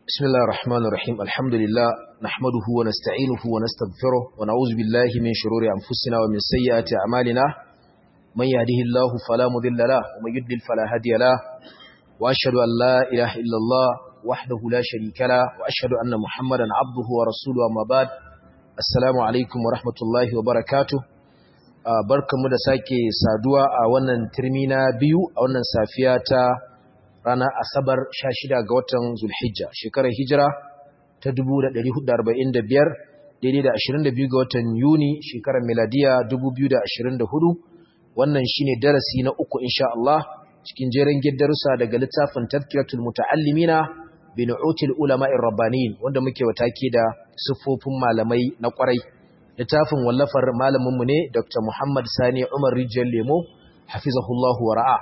بسم الله الرحمن الرحيم الحمد لله نحمده ونستعينه ونستغفره ونعوذ بالله من شرور أنفسنا ومن سيئات أعمالنا من يهده الله فلا مضل له ومن يضلل فلا هادي له وأشهد أن لا إله إلا الله وحده لا شريك له وأشهد أن محمدا عبده ورسوله أما بعد السلام عليكم ورحمة الله وبركاته barkanmu da sake saduwa a wannan turmi na biyu a wannan safiya ta ranar asabar 16 ga watan zulhijja shekarar hijira ta 1445 daidai da 22 ga watan yuni shekarar miladiya 2024 wannan shine darasi na uku insha Allah cikin jerin darussa daga littafin tazkiratul muta'allimina bi nu'util ulama'ir rabbanin wanda muke watake da siffofin malamai na kwarai littafin wallafar malaminmu ne Dr. Muhammad Sani Umar Rijiyar Lemo hafizahullahu wa ra'a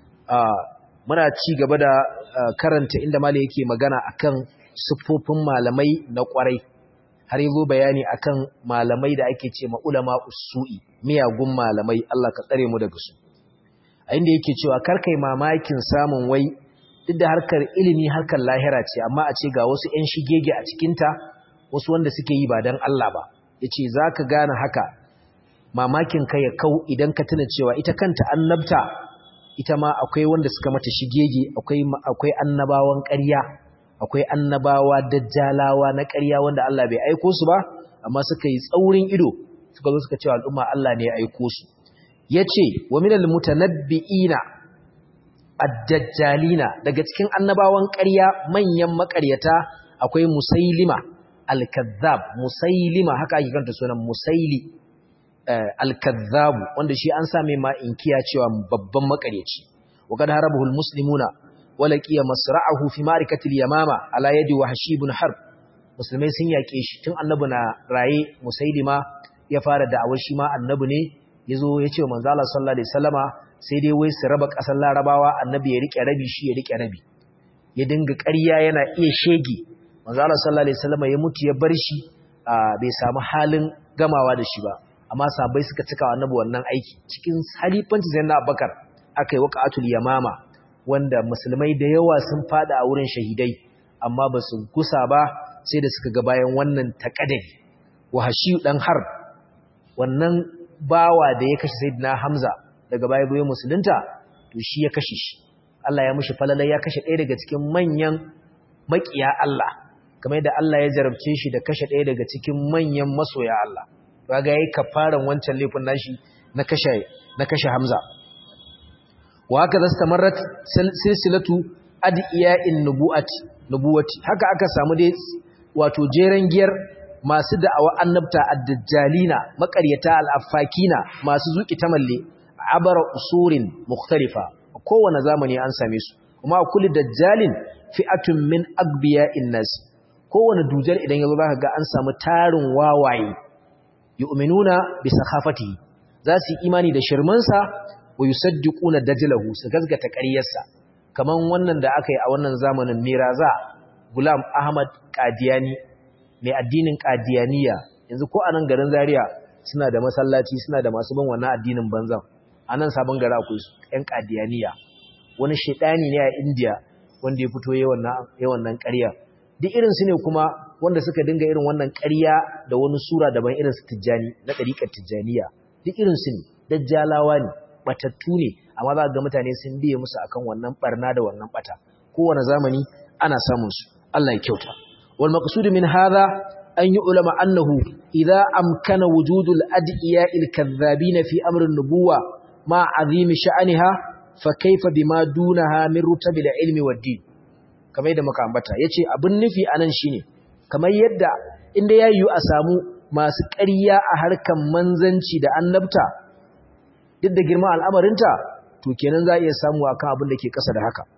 muna ci gaba da karanta inda malai yake magana akan siffofin malamai na kwarai har yazo bayani akan malamai da ake ce ma ulama usu'i miyagun malamai Allah ka tsare mu daga su a inda yake cewa karkai mamakin samun wai duk da harkar ilimi harkar lahira ce amma a ce ga wasu 'yan shigege a cikinta wasu wanda suke yi ba don Allah ba yace zaka gane haka mamakin ka ya kau idan ka tuna cewa ita kanta annabta ita ma akwai wanda suka mata shigege akwai akwai annabawan ƙarya akwai annabawa dajjalawa na ƙarya wanda Allah bai aiko su ba amma suka yi tsaurin ido suka zo suka cewa al'umma Allah ne ya aiko su yace wa minal mutanabbiina ad-dajjalina daga cikin annabawan ƙarya manyan maƙaryata akwai musailima al-kazzab musailima haka ake kanta sunan musaili al-kazzab wanda shi an same ma inkiya cewa babban makaryaci wa kad harabahu al-muslimuna wa laqiya masra'ahu fi ma'rikatil yamama ala yadi wahshi ibn harb musulmai sun yake shi tun annabi na raye musailima ya fara da'awar shi ma annabi ne yazo ya ce manzo Allah sallallahu alaihi wasallama sai dai wai su raba kasar larabawa annabi ya rike rabi shi ya rike rabi ya dinga ƙarya yana iya shege manzo Allah sallallahu alaihi wasallam ya mutu ya bar shi bai samu halin gamawa da shi ba amma sahabbai suka cika annabi wannan aiki cikin halifanci zainab Abubakar akai waqatul yamama wanda musulmai da yawa sun fada a wurin shahidai amma ba su kusa ba sai da suka ga bayan wannan taqaddari wahashi dan har wannan bawa da ya kashe sayyidina Hamza daga baya bayan musulunta to shi ya kashe shi Allah ya mishi falala ya kashe ɗaya daga cikin manyan makiya Allah kamar yadda Allah ya jarabce shi da kashe ɗaya daga cikin manyan masoya Allah kaga yayi kafaran wancan laifin nashi na kashe na kashe Hamza wa haka zastamarrat silsilatu adiya'in nubuwati nubuwati haka aka samu dai wato jeren giyar masu da'awa annabta ad-dajjalina makaryata al-affakina masu zuki tamalle abara usurin mukhtalifa kowane zamani an same su kuma kullu dajjalin fi'atun min agbiya'in nas kowane dujar idan yazo zaka ga an samu tarin wawaye yu'minuna bi sakhafatihi za su yi imani da shirmansa wa yusaddiquna dajlahu su gazgata ƙaryarsa kaman wannan da aka yi a wannan zamanin Miraza Gulam Ahmad Qadiyani mai addinin Qadiyaniya yanzu ko a nan garin Zaria suna da masallaci suna da masu bin wannan addinin banzan anan sabon gari akwai su ƴan Qadiyaniya wani shedani ne a India wanda ya fito yawan nan ƙarya duk irinsu ne kuma wanda suka dinga irin wannan ƙarya da wani sura daban irinsu tijjani na ɗariƙar tijjaniya duk irinsu ne dajjalawa ne batattu ne amma za ga mutane sun biye musu akan wannan barna da wannan bata kowane zamani ana samun su Allah ya kyauta wal maqsud min hadha an yi ulama annahu idza amkana wujudul adiya'il kadhabin fi amri an-nubuwa ma azimi sha'aniha fa kaifa bima dunaha min rutabil ilmi wad din kamar yadda muka ambata yace abin nufi anan shine kamar yadda inda yayi a samu masu ƙarya a harkan manzanci da annabta duk da girman al'amarinta to kenan za a iya samu akan abin da ke ƙasa da haka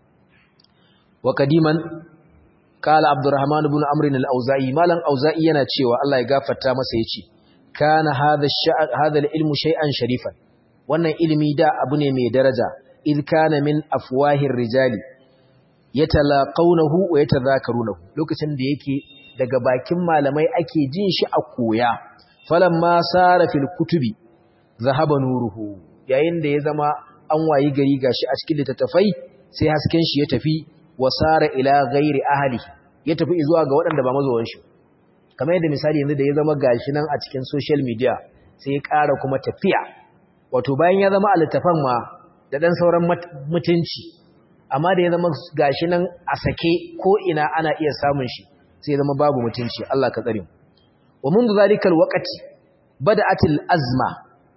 wa kadiman qala abdurrahman ibn amr al-auza'i malan auza'i yana cewa Allah ya gafarta masa yace kana hadha hadha al-ilmu shay'an sharifan wannan ilimi da abu ne mai daraja id kana min afwahir rijali yatalaqawnahu wa yatadhakarunahu lokacin da yake daga bakin malamai ake jin shi a koya falamma sara fil kutubi zahaba nuruhu yayin da ya zama an wayi gari gashi a cikin littattafai sai hasken shi ya tafi wasara ila ghairi ahli ya tafi zuwa ga waɗanda ba mazowan shi kamar yadda misali yanzu da ya zama gashi nan a cikin social media sai ya ƙara kuma tafiya wato bayan ya zama a littafan ma da ɗan sauran mutunci amma da ya zama gashi nan a sake ko ina ana iya samun shi sai ya zama babu mutunci Allah ka tsare mu wa mundu zalikal waqti bada'atil azma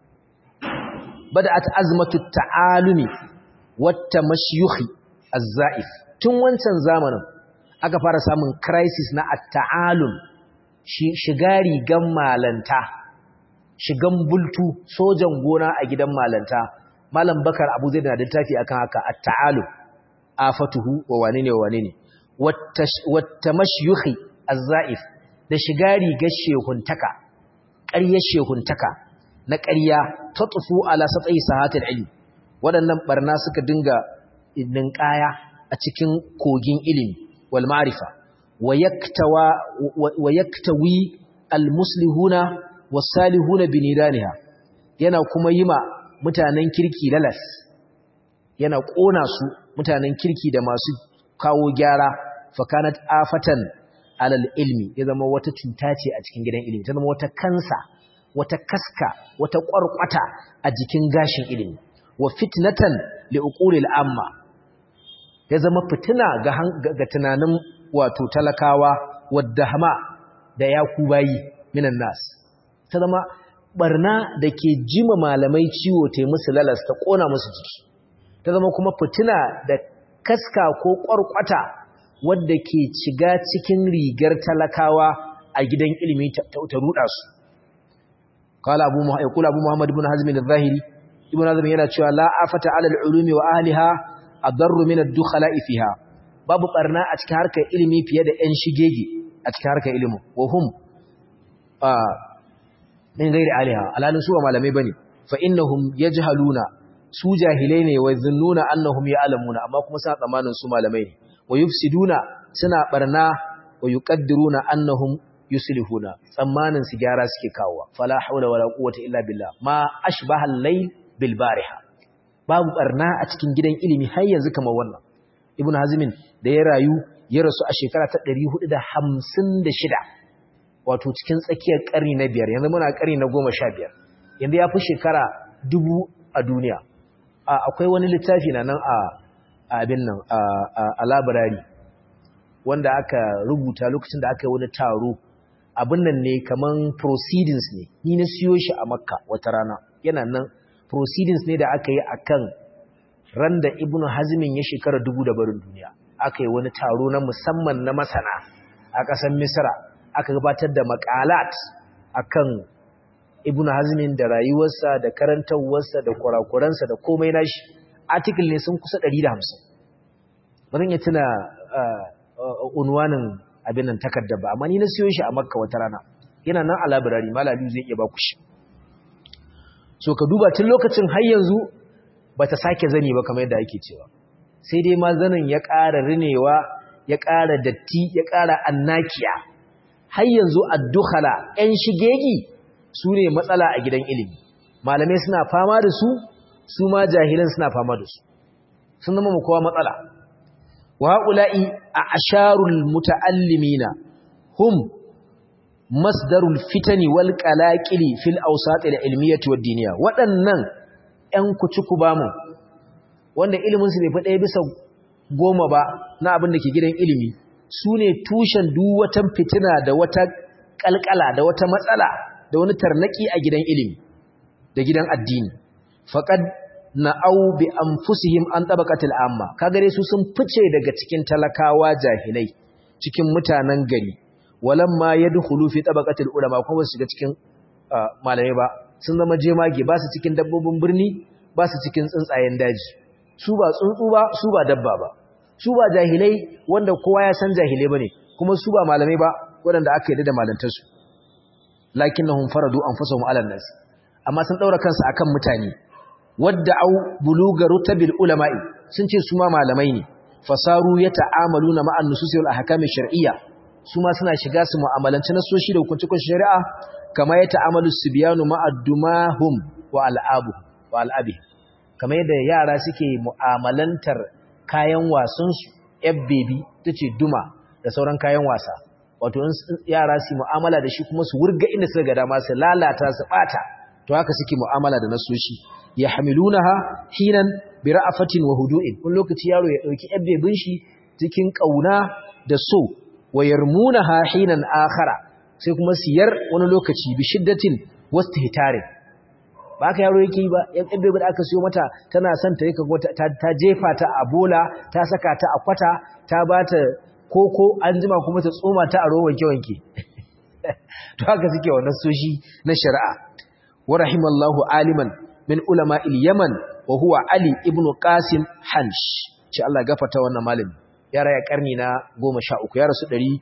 bada'at azmatu ta'alumi wata mashyukhi az-za'if tun wancan zamanin aka fara samun crisis na at-ta'alum shiga rigan malanta shigan bultu sojan gona a gidan malanta malam bakar abu zai da littafi akan haka at-ta'alum afatuhu wa wane ne wa wane ne wata mashyukhi az-za'if da shiga rigar shehuntaka ƙaryar shehuntaka na ƙarya ta tsufu ala satsayi sahatul ilmi waɗannan barna suka dinga ninkaya a cikin kogin ilimi wal ma'rifa wa yaktawa wa yaktawi al muslihuna was salihuna biniraniha yana kuma yima mutanen kirki lalas yana kona su mutanen kirki da masu kawo gyara fakanat afatan alal ilmi ya zama wata cuta ce a cikin gidan ilimi ta zama wata kansa wata kaska wata ƙwarƙwata a jikin gashin ilimi wa fitnatan li uqulil amma ya zama fitina ga ga tunanin wato talakawa wadahma da yakubayi minan nas ta zama barna da ke jima malamai ciwo ta musu lalas ta kona musu jiki ta zama kuma fitina da kaska ko ƙwarƙwata wadda ke shiga cikin rigar talakawa a gidan ilimi ta ruɗa su قال ابو محمد يقول ابو محمد بن حزم الظاهري ابن حزم yana cewa la afata ala al-ulumi wa ahliha adarru min ad-dukhala fiha babu barna a cikin harkar ilimi fiye da ƴan shigege a cikin harkar ilimi wa hum min gairi aliha alalin su ba malamai bane fa innahum yajhaluna su jahilai ne wa zunnuna annahum ya'lamuna amma kuma suna tsamanin su malamai ne wa yufsiduna suna barna wa yuqaddiruna annahum yuslihuna tsammanin su gyara suke kawowa fala haula wala quwwata illa billah ma ashbaha al-layl bil bariha babu barna a cikin gidan ilimi har yanzu kamar wannan ibn hazmin da ya rayu ya rasu a shekara ta 456 wato cikin tsakiyar karni na biyar yanzu muna karni na 15 yanzu ya fi shekara dubu a duniya akwai wani littafi na nan a abin nan a labarari wanda aka rubuta lokacin da aka yi wani taro abin nan ne kaman proceedings ne ni na siyo shi a makka wata rana yana nan proceedings ne da aka yi akan ran da ibnu hazmin ya shekara dubu da barin duniya aka yi wani taro na musamman na masana a ƙasar misra aka gabatar da makalat akan ibnu hazmin da rayuwarsa da karantarwarsa da kurakuransa da komai nashi article ne sun kusa 150 ba zan iya tuna unwanin abin nan takarda ba amma ni na siyo shi a makka wata rana yana nan a labirari malami zai iya ba ku shi so ka duba tun lokacin har yanzu ba ta sake zani ba kamar yadda ake cewa sai dai ma zanin ya ƙara rinewa ya ƙara datti ya ƙara annakiya har yanzu addukhala 'yan shigegi su ne matsala a gidan ilimi malamai suna fama da su su ma jahilan suna fama da su sun zama mu kowa matsala wa haula'i a asharul muta'allimina hum masdarul fitani wal qalaqili fil awsatil ilmiyyati wad diniyya waɗannan ƴan kucuku bamu wanda ilimin su bai fi ɗaya bisa goma ba na abin da ke gidan ilimi su ne tushen duk wata fitina da wata kalkala da wata matsala da wani tarnaki a gidan ilimi da gidan addini faqad na'au bi anfusihim an tabaqatil amma kagare su sun fice daga cikin talakawa jahilai cikin mutanen gari walamma yadkhulu fi tabaqatil ulama kuma su shiga cikin malamai ba sun zama jemage ba su cikin dabbobin birni ba su cikin tsuntsayen daji su ba tsuntsu ba su ba dabba ba su ba jahilai wanda kowa ya san jahilai bane kuma su ba malamai ba waɗanda aka yarda da malantarsu lakinnahum faradu anfusahum ala nas amma sun daura kansu akan mutane wadda au buluga rutabil ulama'i sun ce su ma malamai ne fasaru yata'amaluna ma'an nususil ahkam shar'iyya su ma suna shiga su mu'amalanci nasoshi da hukuncin shari'a kama yata'amalu sibyanu ma'addumahum wa al'abu wa al'abi kama yadda yara suke mu'amalantar kayan wasan su baby tace duma da sauran kayan wasa wato yara su mu'amala da shi kuma su wurga inda suka ga dama su lalata su bata to haka suke mu'amala da nasoshi ya hamilunaha hinan bi ra'afatin wa hudu'in wani lokaci yaro ya dauki yabbebin shi cikin kauna da so wa yarmunaha hinan akhara sai kuma siyar wani lokaci bi shiddatin wastihtarin ba ka yaro yake ba yan yabbebin da aka siyo mata tana son ta yaka ta jefa ta a bola ta saka ta a kwata ta bata koko an jima kuma ta tsoma ta a ruwan wanke-wanke to haka suke wannan soshi na shari'a wa rahimallahu aliman min ulama il-yaman wa huwa ali ibn qasim hansh ce Allah gafarta wannan malami ya raya karni na 13 ya rasu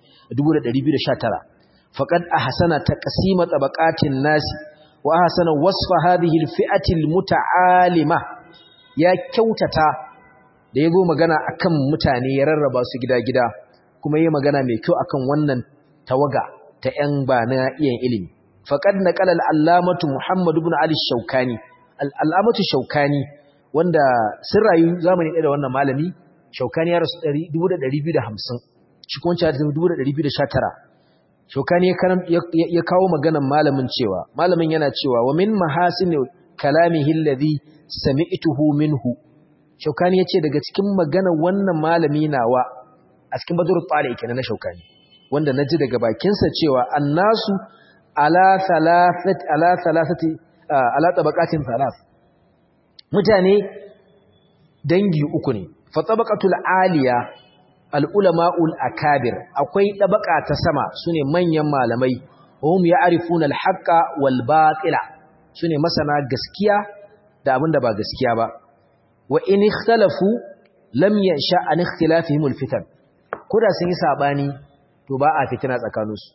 1219 faqad ahsana taqsima tabaqatin nasi wa ahsana wasfa hadhihi al-fi'ati al-muta'alima ya kyautata da yazo magana akan mutane ya rarraba su gida-gida kuma yi magana mai kyau akan wannan tawaga ta ‘yan ba na iyan ilimi. Faƙad na ƙalal allamatu Muhammadu bin Ali Shaukani, al'amatu Shaukani wanda sun rayu zamani ɗaya da wannan malami, Shaukani ya rasu 1250, shi kuma cewa 1219. Shaukani ya kawo maganan malamin cewa, malamin yana cewa, wa min mahasin kalamihi alladhi sami'tuhu minhu. Shaukani ya ce daga cikin maganar wannan malami nawa a cikin badur tsari kenan na shaukani wanda na ji daga bakinsa cewa annasu ala thalathati ala thalathati ala tabaqatin thalath mutane dangi uku ne fa tabaqatul aliya al ulama'ul akabir akwai tabaka ta sama sune manyan malamai hum ya'rifuna al haqqa wal batila sune masana gaskiya da abinda ba gaskiya ba wa in ikhtalafu lam yasha an ikhtilafihim al fitan koda sun yi sabani to ba a fitina tsakaninsu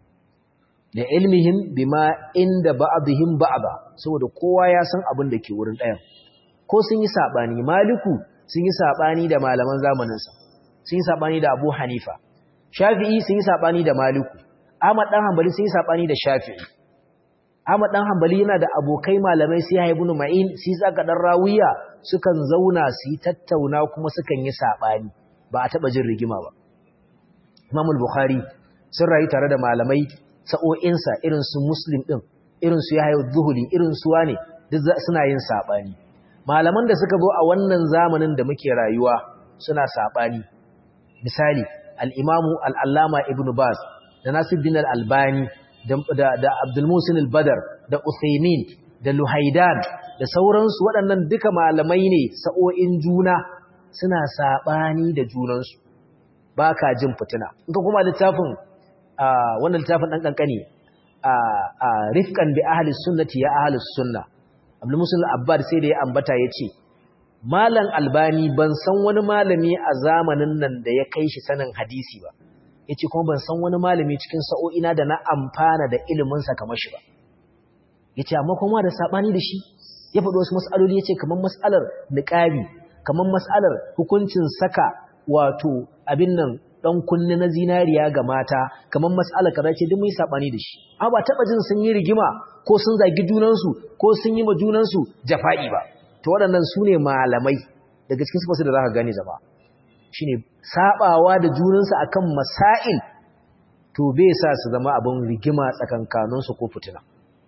da ilmihim bima inda ba'dihim ba'da saboda kowa ya san abin da ke wurin ɗayan ko sun yi sabani maliku sun yi sabani da malaman zamaninsa sun yi sabani da abu hanifa shafi'i sun yi sabani da maliku ahmad dan hanbali sun yi sabani da shafi'i ahmad dan hanbali yana da abokai malamai sai ya ibn ma'in sai zaka dan rawiya sukan zauna su yi tattauna kuma sukan yi sabani ba a taba jin rigima ba Imam al-Bukhari sun rayu tare da malamai sa'o'insa irin su Muslim din irin su Yahya az-Zuhli irin su wane duk suna yin sabani malaman da suka zo a wannan zamanin da muke rayuwa suna sabani misali al-Imam al-Allama Ibn Baz da Nasiruddin al-Albani da da Abdul Musin al-Badr da Uthaymeen da Luhaidan da sauransu waɗannan duka malamai ne sa'o'in juna suna sabani da junansu ba ka jin fitina in ka kuma littafin wannan littafin ɗan ƙanƙani a rifkan bi ahalis sunnati ya ahalis sunna abdul musul abbad sai da ya ambata ya ce malam albani ban san wani malami a zamanin nan da ya kai shi sanin hadisi ba ya ce kuma ban san wani malami cikin sa'o'ina da na amfana da iliminsa kamar shi ba ya ce amma kuma da saɓani da shi ya faɗi wasu mas'aloli ya ce kamar mas'alar niƙabi kamar mas'alar hukuncin saka wato abin nan dan kunne na zinariya ga mata kamar mas'ala kaza ce duk mun sabani da shi amma ba taba jin sun yi rigima ko sun zagi junansu ko sun yi ma junansu jafa'i ba to waɗannan su ne malamai daga cikin sifarsu da zaka gane zama shine sabawa da junansu akan masail to bai sa su zama abin rigima tsakankaninsu ko fitina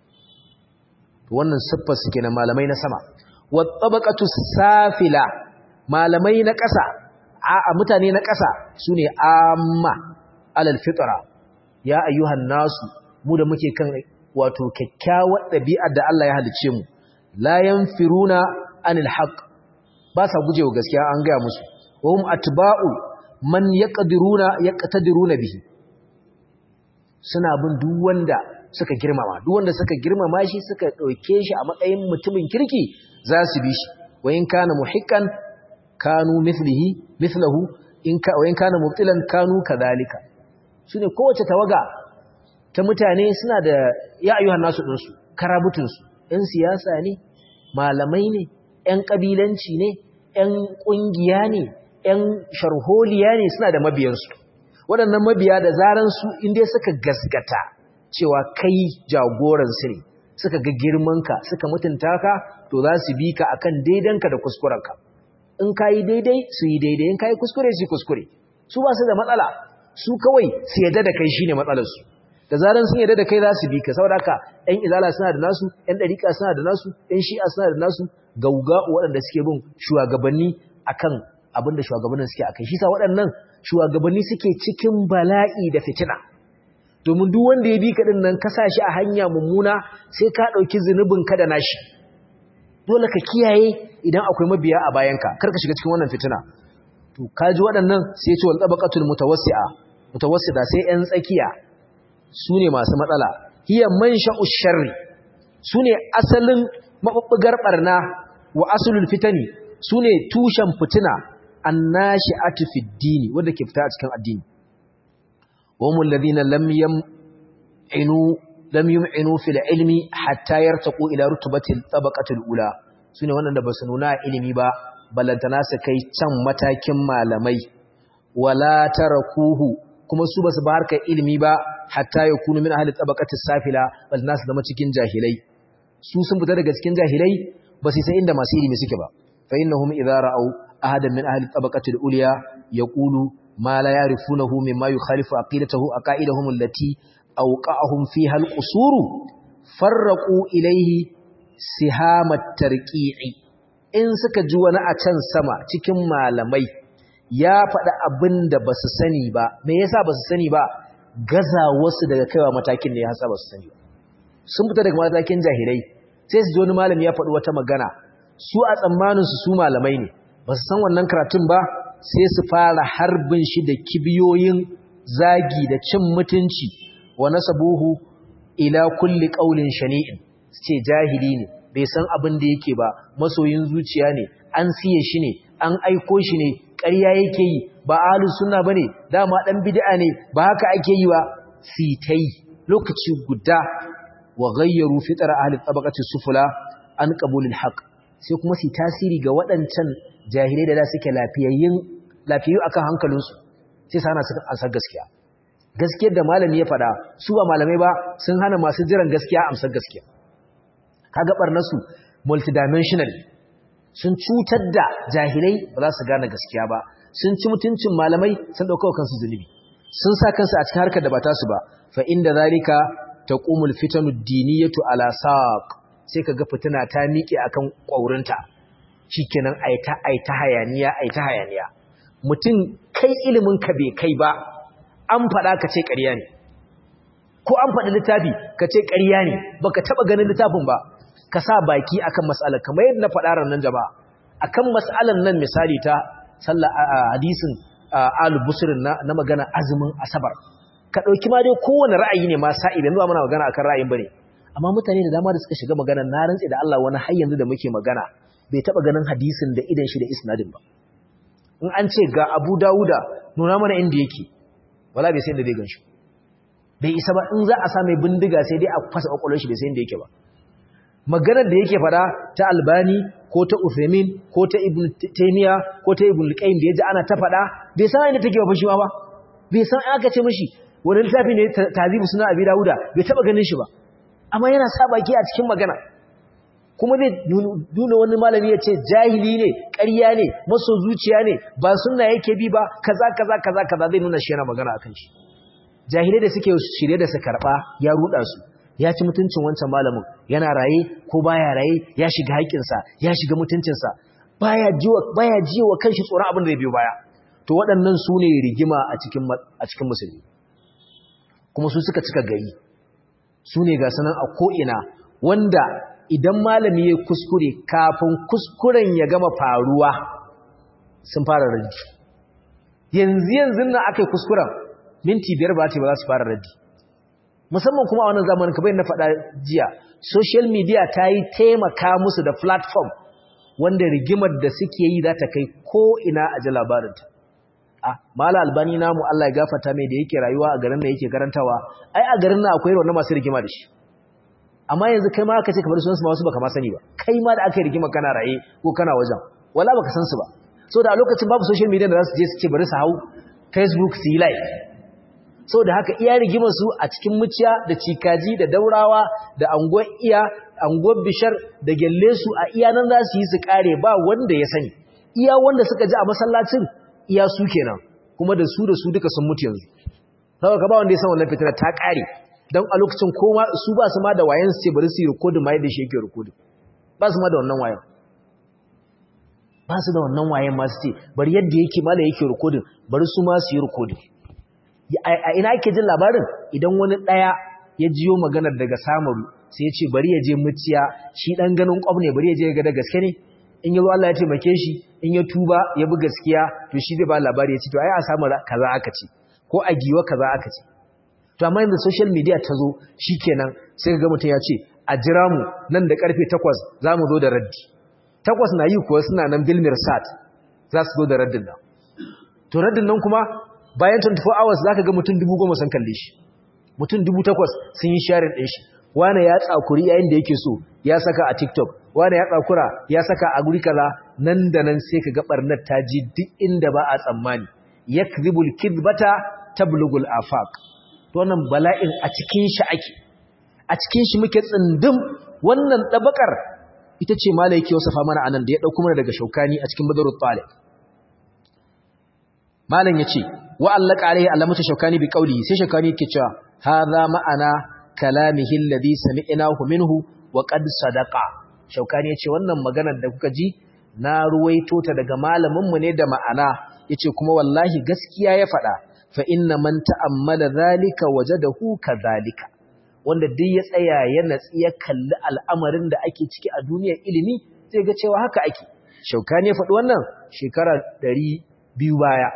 to wannan siffar su kenan malamai na sama wa tabaqatu safila malamai na ƙasa a mutane na ƙasa su ne amma alal fitra ya ayyuhan nasu mu da muke kan wato kyakkyawar ɗabi'ar da Allah ya halice mu la yanfiruna anil haqq ba sa gujewa gaskiya an gaya musu wa hum atba'u man yaqdiruna yaqtadiruna bihi suna bin duk wanda suka girmama duk wanda suka girmama shi suka dauke shi a matsayin mutumin kirki za su bi shi wa in kana muhiqqan kanu mithlihi mithlahu in ka in kana mubtilan kanu kadhalika sune kowace tawaga ta mutane suna da ya ayyuhan nasu din su karabutun su ɗan siyasa ne malamai ne ɗan kabilanci ne ɗan kungiya ne ɗan sharholiya ne suna da mabiyan su waɗannan mabiya da zaran su inda suka gasgata cewa kai jagoran su ne suka ga girmanka suka mutunta ka to za su bi ka akan daidanka da kuskurenka in ka yi daidai su yi daidai in ka yi kuskure su kuskure su ba su da matsala su kawai su yadda da kai shine matsalarsu da zaran sun yadda da kai za su bi ka saboda haka ɗan izala suna da nasu ɗan ɗariƙa suna da nasu ɗan shi'a suna da nasu gauga waɗanda suke bin shugabanni akan abin da shugabannin suke akai shi sa waɗannan shugabanni suke cikin bala'i da fitina domin duk wanda ya bi ka din nan ka sa shi a hanya mummuna sai ka ɗauki zunubin ka da nashi dole ka kiyaye idan akwai mabiya a bayanka kar ka shiga cikin wannan fitina to kaji waɗannan sai ce wal tabaqatul mutawassi'a mutawassita sai ƴan tsakiya sune masu matsala hiya mansha'u sharri sune asalin mabubbugar barna wa aslul fitani sune tushen fitina annashi'atu fid dini wanda ke fita a cikin addini wa mul ladina lam yam'inu lam yum'inu fil ilmi hatta yartaqu ila rutbatil tabaqatil ula sune wanda basu nuna ilimi ba ballantana su kai can matakin malamai wala tarakuhu kuma su basu ba harkar ilimi ba hatta yakunu min ahli tabaqatis safila bal nas zama cikin jahilai su sun fita daga cikin jahilai ba su san inda masu ilimi suke ba fa innahum idza ra'aw ahadan min ahli tabaqatil ulya yaqulu ma la ya'rifunahu mimma yukhalifu aqidatahu aqaidahum allati awqa'ahum fiha alqusuru farraqu ilayhi sihamat tarqi'i in suka ji wani a can sama cikin malamai ya faɗi abin da ba su sani ba me yasa ba su sani ba gaza wasu daga kaiwa matakin ne ya hasa ba su sani ba sun fita daga matakin jahilai sai su ji wani malami ya faɗi wata magana su a tsammaninsu su malamai ne ba su san wannan karatun ba sai su fara harbin shi da kibiyoyin zagi da cin mutunci wa nasabuhu ila kulli qaulin shani'in su ce jahili ne bai san abin da yake ba masoyin zuciya ne an siye shi ne an aiko shi ne ƙarya yake yi ba ahlus sunna bane dama dan bid'a ne ba haka ake yi ba sitai lokaci guda wa ghayyaru fitra ahli tabaqati sufula an qabulil haqq sai kuma su tasiri ga waɗancan jahilai da da suke lafiyayyin lafiyayyu akan hankalinsu sai sana su ansar gaskiya gaskiyar da malami ya faɗa su ba malamai ba sun hana masu jiran gaskiya amsar gaskiya kaga barnasu multidimensional sun cutar da jahilai ba za su gane gaskiya ba sun ci mutuncin malamai sun dauka kansu zunubi sun sa kansu a cikin harkar da ba tasu ba fa inda zalika taqumul fitanu diniyatu ala saq sai kaga fitina ta miƙe akan ƙwaurinta shikenan aita aita hayaniya aita hayaniya mutum kai ilimin ka bai kai ba an faɗa ka ce ƙarya ne ko an faɗi littafi ka ce ƙarya ne baka taɓa ganin littafin ba ka sa baki akan mas'alar kamar yadda na faɗa ran nan jama'a akan mas'alar nan misali ta sallah hadisin al-busrin na, na magana azumin asabar ka dauki ma dai kowane ra'ayi ne ma sa'i da zuwa muna magana akan ra'ayin bane amma mutane da dama da suka shiga magana na rantsi da Allah wani har yanzu da muke magana bai taba ganin hadisin da idan shi da isnadin ba in an ce ga Abu Dawuda nuna mana inda yake wala bai sai inda zai ganshi bai isa ba in za a sa mai bindiga sai dai a fasa kwakwalwar shi bai sai inda yake ba maganar da yake fada ta albani ko ta Uthaymin ko ta Ibn Taymiya ko ta Ibn Qayyim da yaji ana ta fada bai san inda take ba shi ba bai san aka ce mishi wani littafi ne tazibu suna Abi Dawuda bai taba ganin shi ba amma yana sa baki a cikin magana kuma zai nuna wani malami ya ce jahili ne ƙarya ne maso zuciya ne ba sunna yake bi ba kaza kaza kaza kaza zai nuna shi yana magana akan shi jahilai da suke shirye da su karba ya ruda su ya ci mutuncin wancan malamin yana raye ko baya raye ya shiga haƙƙinsa ya shiga mutuncinsa baya jiwa baya jiwa kanshi tsoron abin da zai biyo baya to waɗannan su ne rigima a cikin a cikin musulmi kuma su suka cika gari su ne ga sanan a ko'ina wanda idan malami ya kuskure kafin kuskuren ya gama faruwa sun fara raddi yanzu yanzu nan aka yi kuskuren minti biyar ba ce ba za su fara raddi musamman kuma a wannan zamanin kamar na faɗa jiya social media ta yi taimaka musu da platform wanda rigimar da suke yi za ta kai ko ina a ji labarinta a mala albani namu Allah ya gafata mai da yake rayuwa a garin da yake karantawa ai a garin na akwai wannan masu rigima da shi amma yanzu kai ma aka ce kamar sunansu ma wasu baka ma sani ba kai ma da aka yi rigima kana raye ko kana wajen wala baka san su ba so da a lokacin babu social media da za su je su ce bari su hau facebook su yi live so da haka iya rigimar su a cikin muciya da cikaji da daurawa da anguwar iya anguwar bishar da gyalle su a iya nan za su yi su kare ba wanda ya sani iya wanda suka ji a masallacin iya su kenan kuma da su da su duka sun mutu yanzu saboda ka ba wanda ya san wannan fitina ta kare don a lokacin koma su ba su ma da wayan su ce bari su yi rikodin ma yadda shi yake rikodin ba su ma da wannan wayan ba su da wannan wayan ma su ce bari yadda yake mala yake rikodin bari su ma su yi rikodin a ina ake jin labarin idan wani ɗaya ya jiyo maganar daga samaru sai ya ce bari ya je muciya shi ɗan ganin ƙwab ne bari ya je ga da gaske ne in ya zo Allah ya taimake shi in ya tuba ya bi gaskiya to shi zai ba labari ya ce to ai a samu kaza aka ce ko a giwa kaza aka ce to amma yanzu social media ta zo shikenan sai ga mutum ya ce a jira mu nan da karfe 8 za mu zo da raddi 8 na yi kuwa suna nan bilmir sat za su zo da raddin nan to raddin nan kuma bayan 24 hours zaka ga mutum 10,000 sun kalle shi mutum 8,000 sun yi sharing din shi wane ya tsakuri yayin da yake so ya saka a TikTok wane ya tsakura ya saka a guri kaza nan da nan sai ka ga barnar ta ji duk inda ba a tsammani yakzibul kidbata tablugul afaq to wannan bala'in a cikin shi ake a cikin shi muke tsindin wannan dabakar ita ce malai yake wasafa mana anan da ya dauko mana daga shaukani a cikin badarut talib malam yace wa allaka alaihi alamatu shaukani bi qawli sai shaukani yake cewa hadha ma'ana kalamihi alladhi sami'nahu minhu wa qad sadaqa shaukani yace wannan maganar da kuka ji na ruwaito ta daga malamin mu ne da ma'ana yace kuma wallahi gaskiya ya faɗa fa inna man ta'ammala zalika wajadahu kadhalika wanda duk ya tsaya ya natsi ya kalli al'amarin da ake ciki a duniyar ilimi zai ga cewa haka ake shaukani ya faɗi wannan shekara 200 baya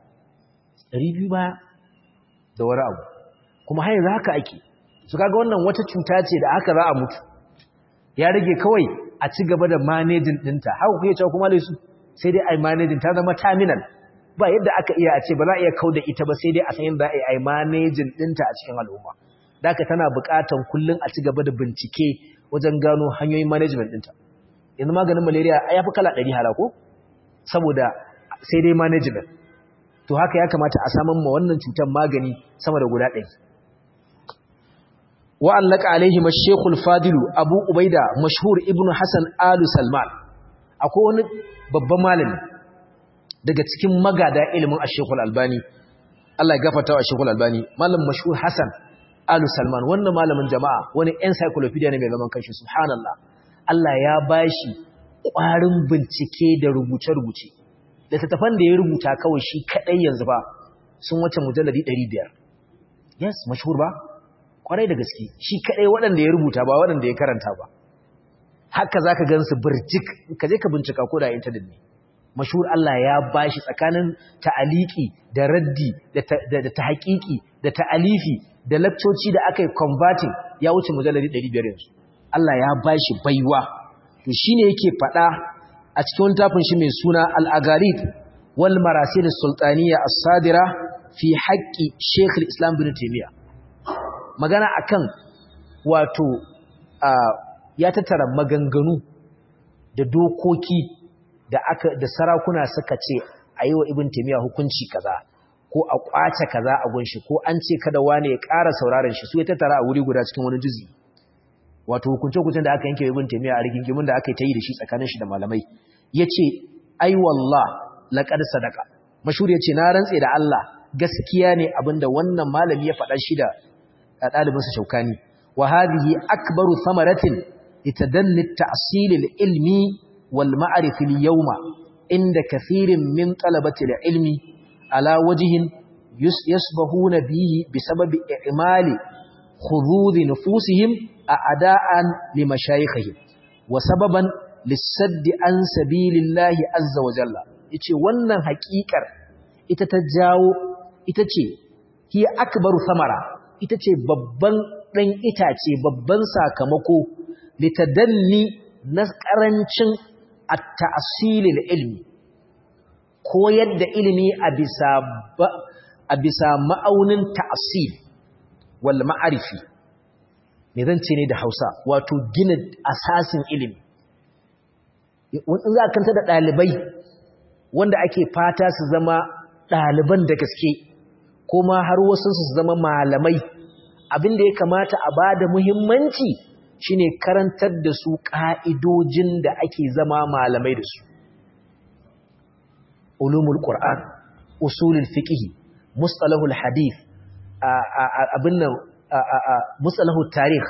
200 baya da wani abu kuma har yanzu haka ake su kaga wannan wata cuta ce da aka za a mutu ya rage kawai a ci gaba da managing ɗinta haka kuke cewa kuma laisu sai dai ai managing ta zama terminal ba yadda aka iya a ce ba za a iya kau da ita ba sai dai a san yadda a yi managing ɗinta a cikin al'umma da aka tana buƙatan kullum a ci gaba da bincike wajen gano hanyoyin management ɗinta yanzu maganin malaria ya fi kala ɗari hala ko saboda sai dai management to haka ya kamata a samun ma wannan cutar magani sama da guda ɗari wa'allaka alaihi mashekul fadilu abu ubaida mashhur ibn hassan alu salman akwai wani babban malami daga cikin magada ilimin ashekul albani Allah ya gafata wa ashekul albani malam mashhur hassan alu salman wannan malamin jama'a wani encyclopedia ne mai zaman kanshi subhanallah Allah ya bashi ƙwarin bincike da rubuce-rubuce da tattafan da ya rubuta kawai shi kaɗai yanzu ba sun wace mujalladi 500 yes mashhur ba kwarai da gaske shi kadai waɗanda ya rubuta ba waɗanda ya karanta ba haka zaka gansu burjik ka je ka bincika ko da internet ne mashhur Allah ya bashi tsakanin ta'aliki da raddi da tahqiqi da ta'alifi da lakcoci da aka yi converting ya wuce mujalladi 500 yanzu Allah ya bashi baiwa to shine yake fada a cikin tafin shi mai suna al-agharib wal marasil as-sultaniyya as-sadira fi haqqi Sheikh al-Islam Ibn Taymiyyah magana akan wato ya tattara maganganu da dokoki da aka da sarakuna suka ce a yi wa ibn taymiya hukunci kaza ko a kwace kaza a gunshi ko an ce kada wani ya ƙara sauraron shi su ya tattara a wuri guda cikin wani juzi wato hukunce hukuncen da aka yanke ibn taymiya a rigingimin da aka yi ta yi da shi tsakanin shi da malamai yace ai wallah laqad sadaqa mashhur yace na rantse da Allah gaskiya ne abinda wannan malami ya faɗa shi da ɗalibinsa shaukani wa hadhihi akbaru thamaratin itadanni at-ta'sil al-ilmi wal ma'rif al-yawma inda kathirin min talabati al-ilmi ala wajhin yasbahuna bihi bisababi i'mali khudud nufusihim a'da'an limashayikhihim wa sababan lis-sadd an sabilillahi azza wa jalla yace wannan haƙiƙar ita ta jawo ita ce hiya akbaru thamara ita ce babban ɗan itace babban sakamako litadanni na ƙarancin a ta'asilil ilmi koyar da ilimi a bisa ma'aunin ta'asil wal ma'arifi me zan ce ne da hausa wato gina asasin ilimi wani za a kanta da ɗalibai wanda ake fata su zama ɗaliban da gaske ko ma har wasu su zama malamai abin da ya kamata a ba da muhimmanci shine karantar da su ƙa'idojin da ake zama malamai da su ulumul qur'an usulul fiqh mustalahul hadith abin nan mustalahul tarikh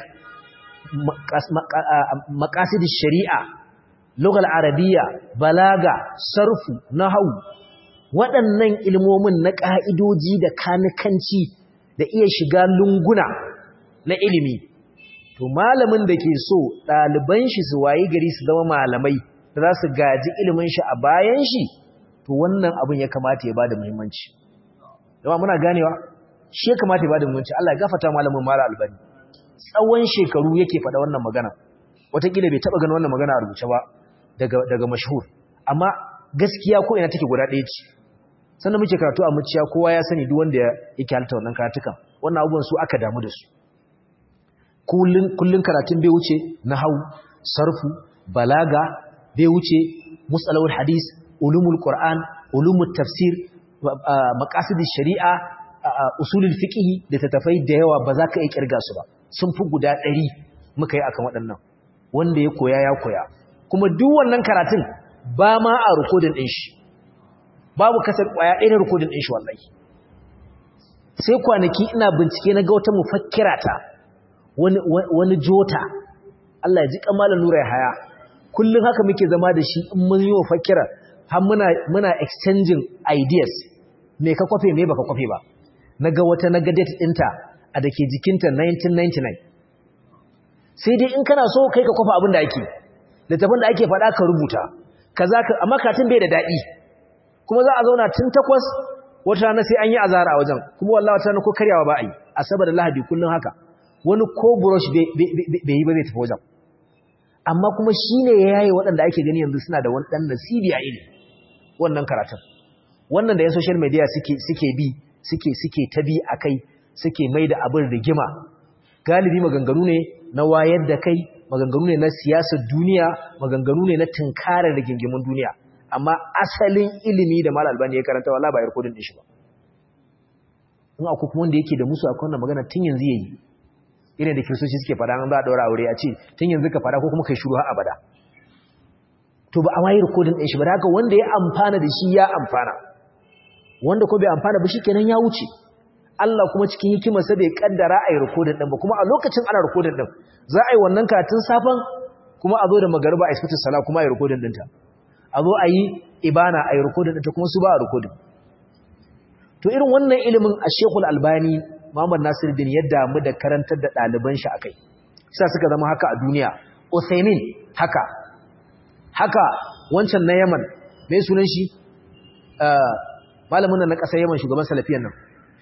maqasidish shari'a lughal arabiyya balaga sarfu nahwu waɗannan ilmomin na ƙa'idoji da kanikanci da iya shiga lunguna na ilimi to malamin da ke so ɗaliban shi su wayi gari su zama malamai da za su gaji ilimin shi a bayan shi to wannan abin ya kamata ya ba da muhimmanci yawa muna ganewa shi ya kamata ya ba da muhimmanci Allah ya gafata malamin mara albani tsawon shekaru yake faɗa wannan magana wataƙila bai taɓa ganin wannan magana a rubuce ba daga daga mashhur amma gaskiya ko ina take guda ɗaya ce sannan muke karatu a muciya kowa ya sani duk wanda yake halitta wannan karatukan wannan abubuwan su aka damu da su kullun karatun bai wuce nahau sarfu balaga bai wuce musalawul hadis ulumul qur'an ulumul tafsir maqasidish shari'a usulul fiqh da tatafai da yawa ba za ka iya kirga su ba sun fi guda 100 muka yi akan waɗannan wanda ya koya ya koya kuma duk wannan karatun ba ma a rikodin din shi babu kasar kwaya ɗaya na rikodin din shi wallahi sai kwanaki ina bincike na ga wata mufakkira ta wani wani jota Allah ya ji kamalan nura ya haya kullum haka muke zama da shi in mun yi mufakkira har muna muna exchanging ideas me ka kwafe me baka kwafe ba naga wata naga date ɗinta a dake jikinta 1999 sai dai in kana so kai ka kwafa abin da ake littafin da ake faɗa ka rubuta kaza ka amma katin bai da daɗi kuma za a zauna tun takwas wata rana sai an yi azara a wajen kuma wallahi wata rana ko karyawa ba a yi asabar da lahadi kullum haka wani ko brush bai yi ba zai tafi wajen amma kuma shi ne ya yaye waɗanda ake gani yanzu suna da wani ɗan nasibi a ilimi wannan karatun wannan da yan social media suke bi suke suke ta bi a kai suke mai da abin rigima galibi maganganu ne na wayar da kai maganganu ne na siyasar duniya maganganu ne na tunkarar rigingimin duniya amma asalin ilimi da mal albani ya karanta wala ba yarkodin din shi ba in akwai kuma wanda yake da musu akwai wannan magana tun yanzu yayi irin da kiristoci suke fada an za a daura aure a ce tun yanzu ka fada ko kuma kai shiru har abada to ba a ma yi rikodin din shi ba haka wanda ya amfana da shi ya amfana wanda ko bai amfana ba kenan ya wuce Allah kuma cikin hikimarsa bai kaddara a yi rikodin din ba kuma a lokacin ana rikodin din za a yi wannan karatun safan kuma a zo da magariba a isfitin sala kuma a yi rikodin dinta a zo a yi ibana a yi rikodin ɗinta kuma su ba a rikodin to irin wannan ilimin a shekul albani muhammad nasiruddin ya damu da karantar da ɗaliban shi a kai sa suka zama haka a duniya uthaymin haka haka wancan na yaman mai sunan shi malamin nan na ƙasar yaman shugaban salafiyan nan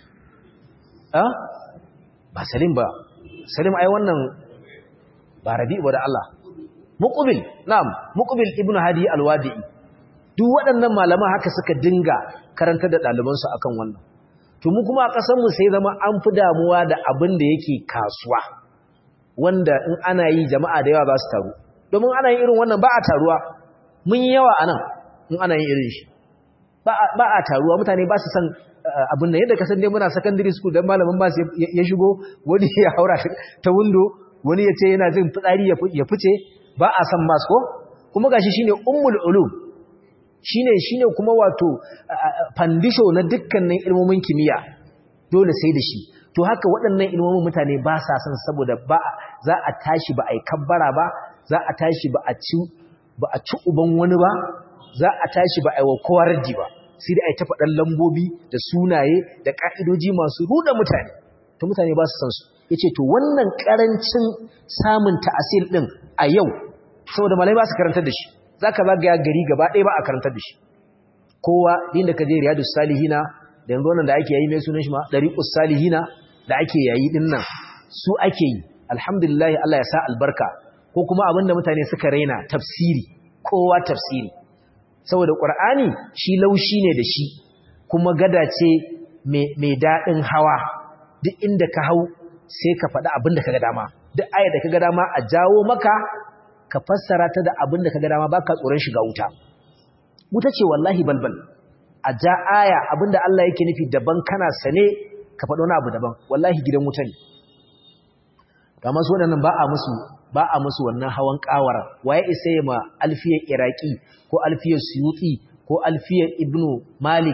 ba salim ba salim ai wannan ba rabi ba da Allah muqbil na'am muqbil ibnu hadi alwadi'i duk waɗannan malaman haka suka dinga karantar da ɗaliban su akan wannan to mu kuma a ƙasar mu sai zama an fi damuwa da abin da yake kasuwa wanda in ana yi jama'a da yawa za su taru domin ana yin irin wannan ba a taruwa mun yi yawa anan in ana yin irin shi ba a taruwa mutane ba su san abin nan yadda ka san dai muna secondary school dan malamin ba ya shigo wani ya haura ta window wani ya ce yana jin fitsari ya fice ba a san mas ko kuma gashi shine ummul ulum shine shine kuma wato fandisho na dukkanin ilmomin kimiyya dole sai da shi to haka waɗannan ilmomin mutane ba sa san saboda ba za a tashi ba a yi kabbara ba za a tashi ba a ci ba a ci uban wani ba za a tashi ba a yi wa kowa raddi ba sai dai a yi ta faɗan lambobi da sunaye da ƙa'idoji masu ruɗa mutane ta mutane ba su san su ya ce to wannan ƙarancin samun ta'asir ɗin a yau saboda malai ba su karantar da shi za ka zagaya gari gaba ɗaya ba a karantar da shi kowa inda ka je riyadu salihina da yanzu wannan da ake yayi mai sunan shi ma ɗariƙus salihina da ake yayi ɗin nan su ake yi alhamdulillah Allah ya sa albarka ko kuma abin da mutane suka raina tafsiri kowa tafsiri saboda ƙur'ani shi laushi ne da shi kuma gada ce mai daɗin hawa duk inda ka hau sai ka faɗi abin da ka ga dama duk aya da ka ga dama a jawo maka ka fassara ta da abin da ka ga dama ba ka tsoron shiga wuta wuta ce wallahi balbal a ja aya abin da Allah yake nufi daban kana sane ka faɗo wani abu daban wallahi gidan wuta ne ga masu waɗannan ba a musu ba a musu wannan hawan kawara waye isa ma alfiyar iraki ko alfiyar suyuti ko alfiyar ibnu malik ko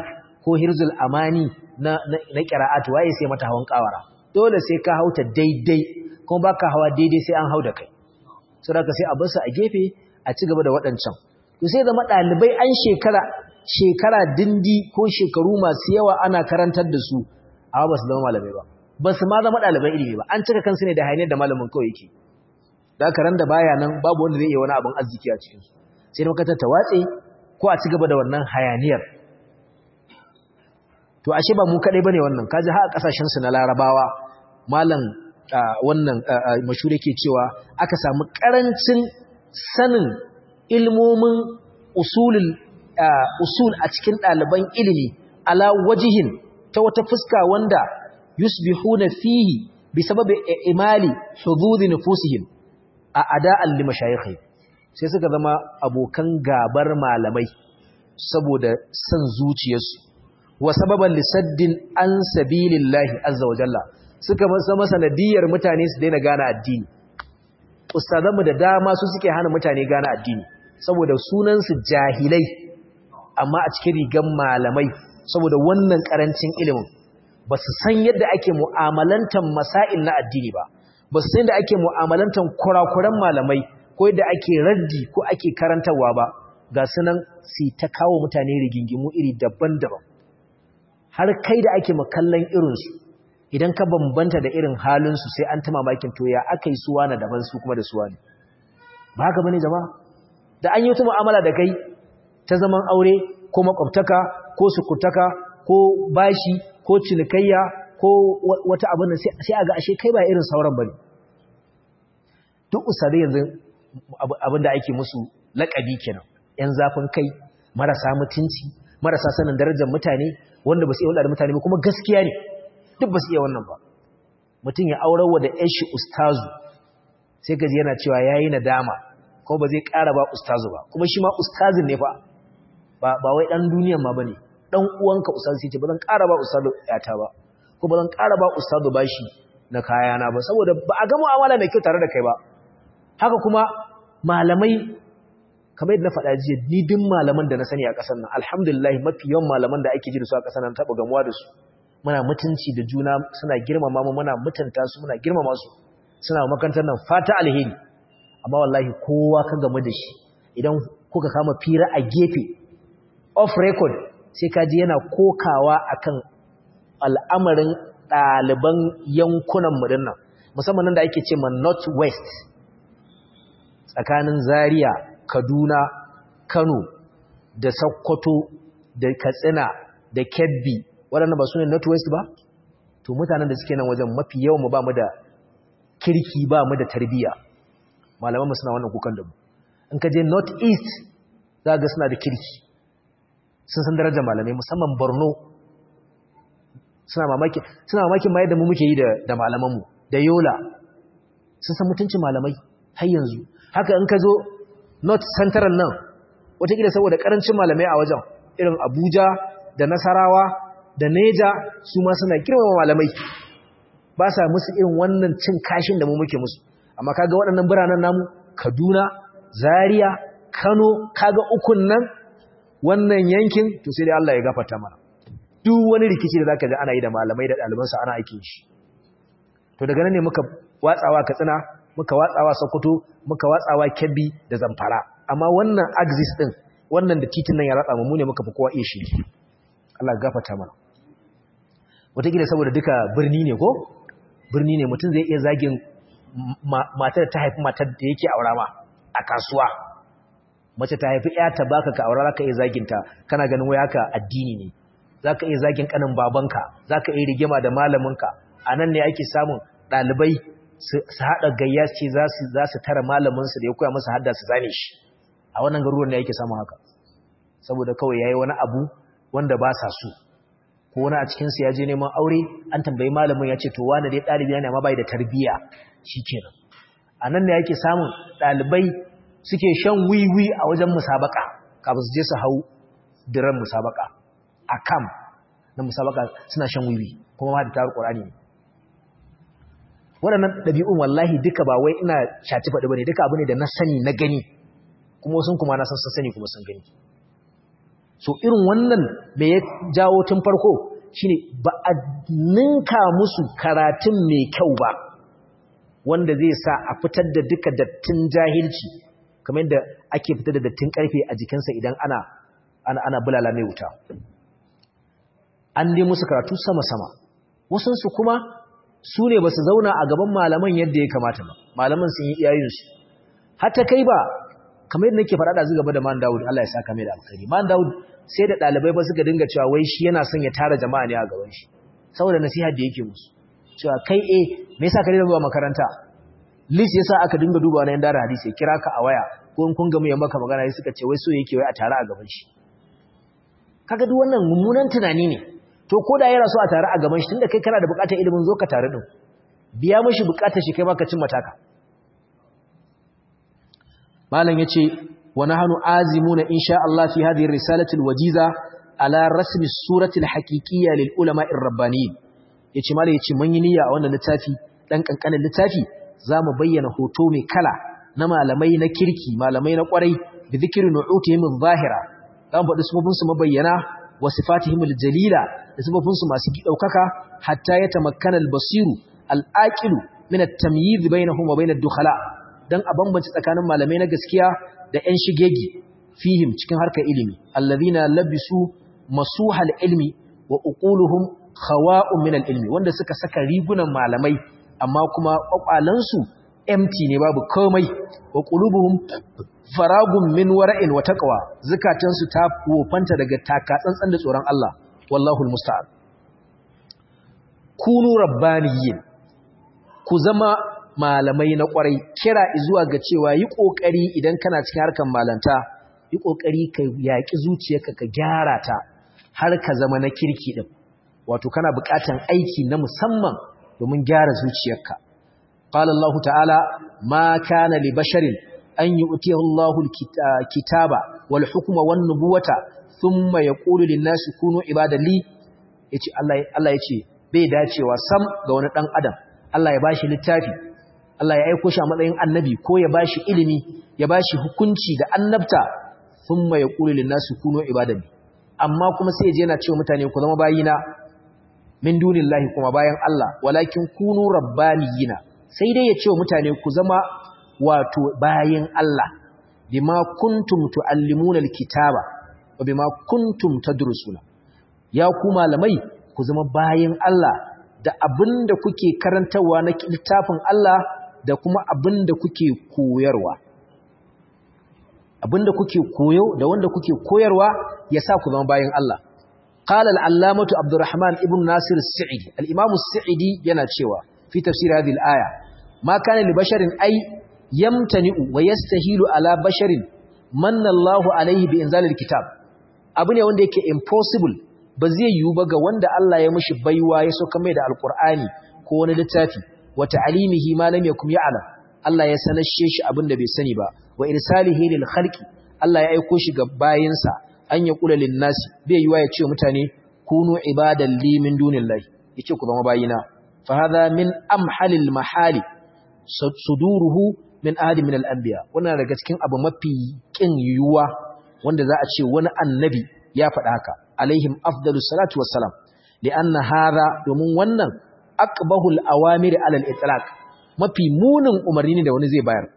ko hirzul amani na na qira'at waye sai mata hawan kawara dole sai ka hauta daidai kuma baka hawa daidai sai an hauda kai saboda sai a bar su a gefe a ci gaba da waɗancan to sai zama ɗalibai an shekara shekara dindi ko shekaru masu yawa ana karantar da su amma ba su zama malamai ba ba su ma zama ɗaliban ilimi ba an cika kansu ne da hayaniyar da malamin kawai yake da karan da baya nan babu wanda zai iya wani abin arziki a cikinsu sai da makarantar ta watse ko a ci gaba da wannan hayaniyar to ashe ba mu kaɗai ba ne wannan kaji ha a ƙasashensu na larabawa malam wannan mashuri ke cewa aka samu ƙarancin sanin ilmomin usulul usul a cikin ɗaliban ilimi ala wajihin ta wata fuska wanda yusbihuna fihi bi sababi imali hududi nufusihim a ada'an li mashayikhi sai suka zama abokan gabar malamai saboda san zuciyarsu wa sababan lisaddin an sabilillahi azza wa jalla suka zama sanadiyar mutane su daina gane addini ustazanmu da dama su suke hana mutane gane addini saboda sunansu jahilai amma a cikin rigan malamai saboda wannan karancin ilimin ba su san yadda ake mu'amalantar masail na addini ba ba su san yadda ake mu'amalantar kurakuran malamai ko yadda ake raddi ko ake karantarwa ba ga sunan su ta kawo mutane rigingimu iri daban-daban har kai da ake makallan irinsu idan ka bambanta da irin halinsu sai an ta mamakin to ya aka yi suwa na daban su kuma da suwa ne ba haka bane jama'a da an yi wata mu'amala da kai ta zaman aure ko makwabtaka ko sukutaka ko bashi ko cinikayya ko wata abin sai a ga ashe kai ba irin sauran bane duk usare yanzu abin da ake musu laƙabi kenan yan zafin kai marasa mutunci marasa sanin darajar mutane wanda ba su iya hulɗa da mutane ba kuma gaskiya ne duk ba su iya wannan ba mutum ya aurarwa da yashi ustazu sai gaji yana cewa ya yi nadama kuma ba zai ƙara ba ustazu ba kuma shi ma ustazin ne fa ba wai ɗan duniyan ma ba ne ɗan uwanka ustazu sai ce ba zan ƙara ba ustazu yata ba ko ba zan ƙara ba ustazu ba shi na kayana ba saboda ba a ga mu'amala mai kyau tare da kai ba haka kuma malamai kamar yadda na faɗa jiya ni duk malaman da na sani a ƙasar nan alhamdulillah mafi yawan malaman da ake ji da su a ƙasar nan taɓa gamuwa da su muna mutunci da juna suna girmama mu muna mutunta su muna girmama su suna makarantar nan fata alheri amma wallahi kowa ka gamu da shi idan kuka kama fira a gefe off record sai ka ji yana kokawa akan al'amarin ɗaliban yankunan mu dinnan musamman nan da ake ce ma north west tsakanin zaria kaduna kano da sokoto da katsina da kebbi waɗanda ba su ne northwest ba to mutanen da suke nan wajen mafi yawan mu ba mu da kirki ba mu da tarbiyya malaman mu suna wannan kukan da mu in ka je northeast za ga suna da kirki sun san darajar malamai musamman borno suna mamaki suna mamakin ma yadda mu muke yi da da malaman mu da yola sun san mutuncin malamai har yanzu haka in ka zo north central nan wataƙila saboda ƙarancin malamai a wajen irin abuja da nasarawa da neja su ma suna girmama malamai ba sa musu irin wannan cin kashin da mu muke musu amma kaga waɗannan biranen namu Kaduna Zaria Kano kaga ukun nan wannan yankin to sai dai Allah ya gafarta mana duk wani rikici da zaka ji ana yi da malamai da ɗalibansu ana aikin shi to daga nan ne muka watsawa Katsina muka watsawa Sokoto muka watsawa Kebbi da Zamfara amma wannan axis din wannan da titin nan ya ratsa mu ne muka fi kowa iya shi Allah ya gafarta mana wataƙila saboda duka birni ne ko birni ne mutum zai iya zagin matar ta haifi matar da yake aura ma a kasuwa mace ta haifi ya ta baka ka aura zaka iya zaginta kana ganin wai haka addini ne zaka iya zagin kanin babanka zaka iya rigima da malaminka a nan ne ake samun ɗalibai su haɗa gayya ce za su tara malaminsu da ya koya musu hadda su zane shi a wannan garuruwan ne ake samun haka saboda kawai yayi wani abu wanda ba sa so ko wani a cikinsu ya je neman aure an tambayi malamin ya ce to wani dai ɗalibi ne amma bai da tarbiyya shi kenan a nan ne yake samun ɗalibai suke shan wiwi a wajen musabaka kafin su je su hau diran musabaka a kam na musabaka suna shan wiwi kuma ma da tarar ƙorani ne waɗannan ɗabi'un wallahi duka ba wai ina shati faɗi ba ne duka abu ne da na sani na gani kuma wasu kuma na san sun sani kuma sun gani so irin wannan me ya jawo tun farko shine ba a ninka musu karatun mai kyau ba wanda zai sa a fitar da duka dattin jahilci kamar yadda ake fitar da dattin karfe a jikinsa idan ana ana ana bulala mai wuta an dai musu karatu sama-sama wasansu kuma su ne ba su zauna a gaban malaman yadda ya kamata ba malaman sun yi iyayensu hatta kai ba kamar yadda nake faɗa da zu gaba da man Dawud Allah ya saka mai da alkhairi man Dawud sai da ɗalibai ba suka dinga cewa wai shi yana son ya tara jama'a ne a gaban shi saboda nasiha da yake musu cewa kai eh me yasa ka dinga zuwa makaranta list yasa aka dinga dubawa na yan dara hadisi kira ka a waya ko in kun ga mu maka magana sai suka ce wai so yake wai a tare a gaban shi kaga duk wannan mummunan tunani ne to ko da yana so a tare a gaban shi tunda kai kana da bukatar ilimin zo ka tare din biya mishi bukatar shi kai ma ka cin mataka malam yace wa nahnu azimuna insha Allah fi hadhihi risalati alwajiza ala rasmi surati alhaqiqiyya lil ulama ar-rabbaniyin yace malam yace mun yi niyya a wannan littafi dan kankanin littafi zamu bayyana hoto mai kala na malamai na kirki malamai na kwarai bi dhikri nu'utihim adh-dhahira zamu faɗi sufofin su mabayyana wa sifatihim aljalila da sifofin su masu daukaka hatta ya tamakkana albasiru alaqilu min at-tamyiz bainahum wa bain ad-dukhala dan a bambance tsakanin malamai na gaskiya da ƴan shigegi fihim cikin harkar ilimi alladhina labisu masuhal ilmi wa uquluhum khawa'un min al-ilmi wanda suka saka rigunan malamai amma kuma kwakwalansu empty ne babu komai wa qulubuhum faragun min wara'in wa taqwa zakatansu ta wofanta daga taka tsantsan da tsoron Allah wallahu almusta'an kunu rabbaniyin ku zama malamai na kwarai kira zuwa ga cewa yi kokari idan kana cikin harkan malanta yi kokari ka yaki zuciyarka ka gyara ta har ka zama na kirki din wato kana buƙatan aiki na musamman domin gyara zuciyarka qala Allah ta'ala ma kana li basharin an yu'tiyahu Allahu al-kitaba wal hukma wan nubuwata thumma yaqulu lin-nasi kunu ibadan li yace Allah Allah yace bai dacewa sam ga wani dan adam Allah ya bashi littafi Allah ya aika shi a matsayin annabi ko ya bashi ilimi ya bashi hukunci da annabta thumma yaqulu lin-nasi kunu ibadan amma kuma sai je yana cewa mutane ku zama bayina min dunillahi kuma bayan Allah walakin kunu rabbaniyina sai dai ya ce mutane ku zama wato bayin Allah bima kuntum tuallimuna alkitaba wa bima kuntum tadrusuna ya ku malamai ku zama bayin Allah da abinda kuke karantawa na littafin Allah da kuma abinda kuke koyarwa abinda kuke koyo da wanda kuke koyarwa yasa ku zama bayin Allah قال العلامة عبد الرحمن ابن ناصر السعدي الإمام السعدي يناتشوا في تفسير هذه الآية ما كان لبشر أي يمتنئ ويستهيل على بشر من الله عليه بإنزال الكتاب أبني wanda yake impossible ba zai yiwu ba ga wanda Allah ya mishi baiwa ya sauka mai da alkur'ani ko wani littafi wa ta'limihi ma lam yakum ya'lam Allah ya sanashe shi abinda bai sani ba wa irsalihi lil khalqi Allah ya aiko shi ga bayinsa an ya kula linnasi bai yiwa ya ce mutane kunu ibadan li min dunillahi yace ku zama bayina fa hadha min amhalil mahali suduruhu min ahadi min al-anbiya wannan daga cikin abu mafi kin yiwuwa wanda za a ce wani annabi ya faɗa haka alaihim afdalus salatu wassalam li'anna hadha domin wannan aqbahul awamir ala al-itlaq mafi munin umarni ne da wani zai bayar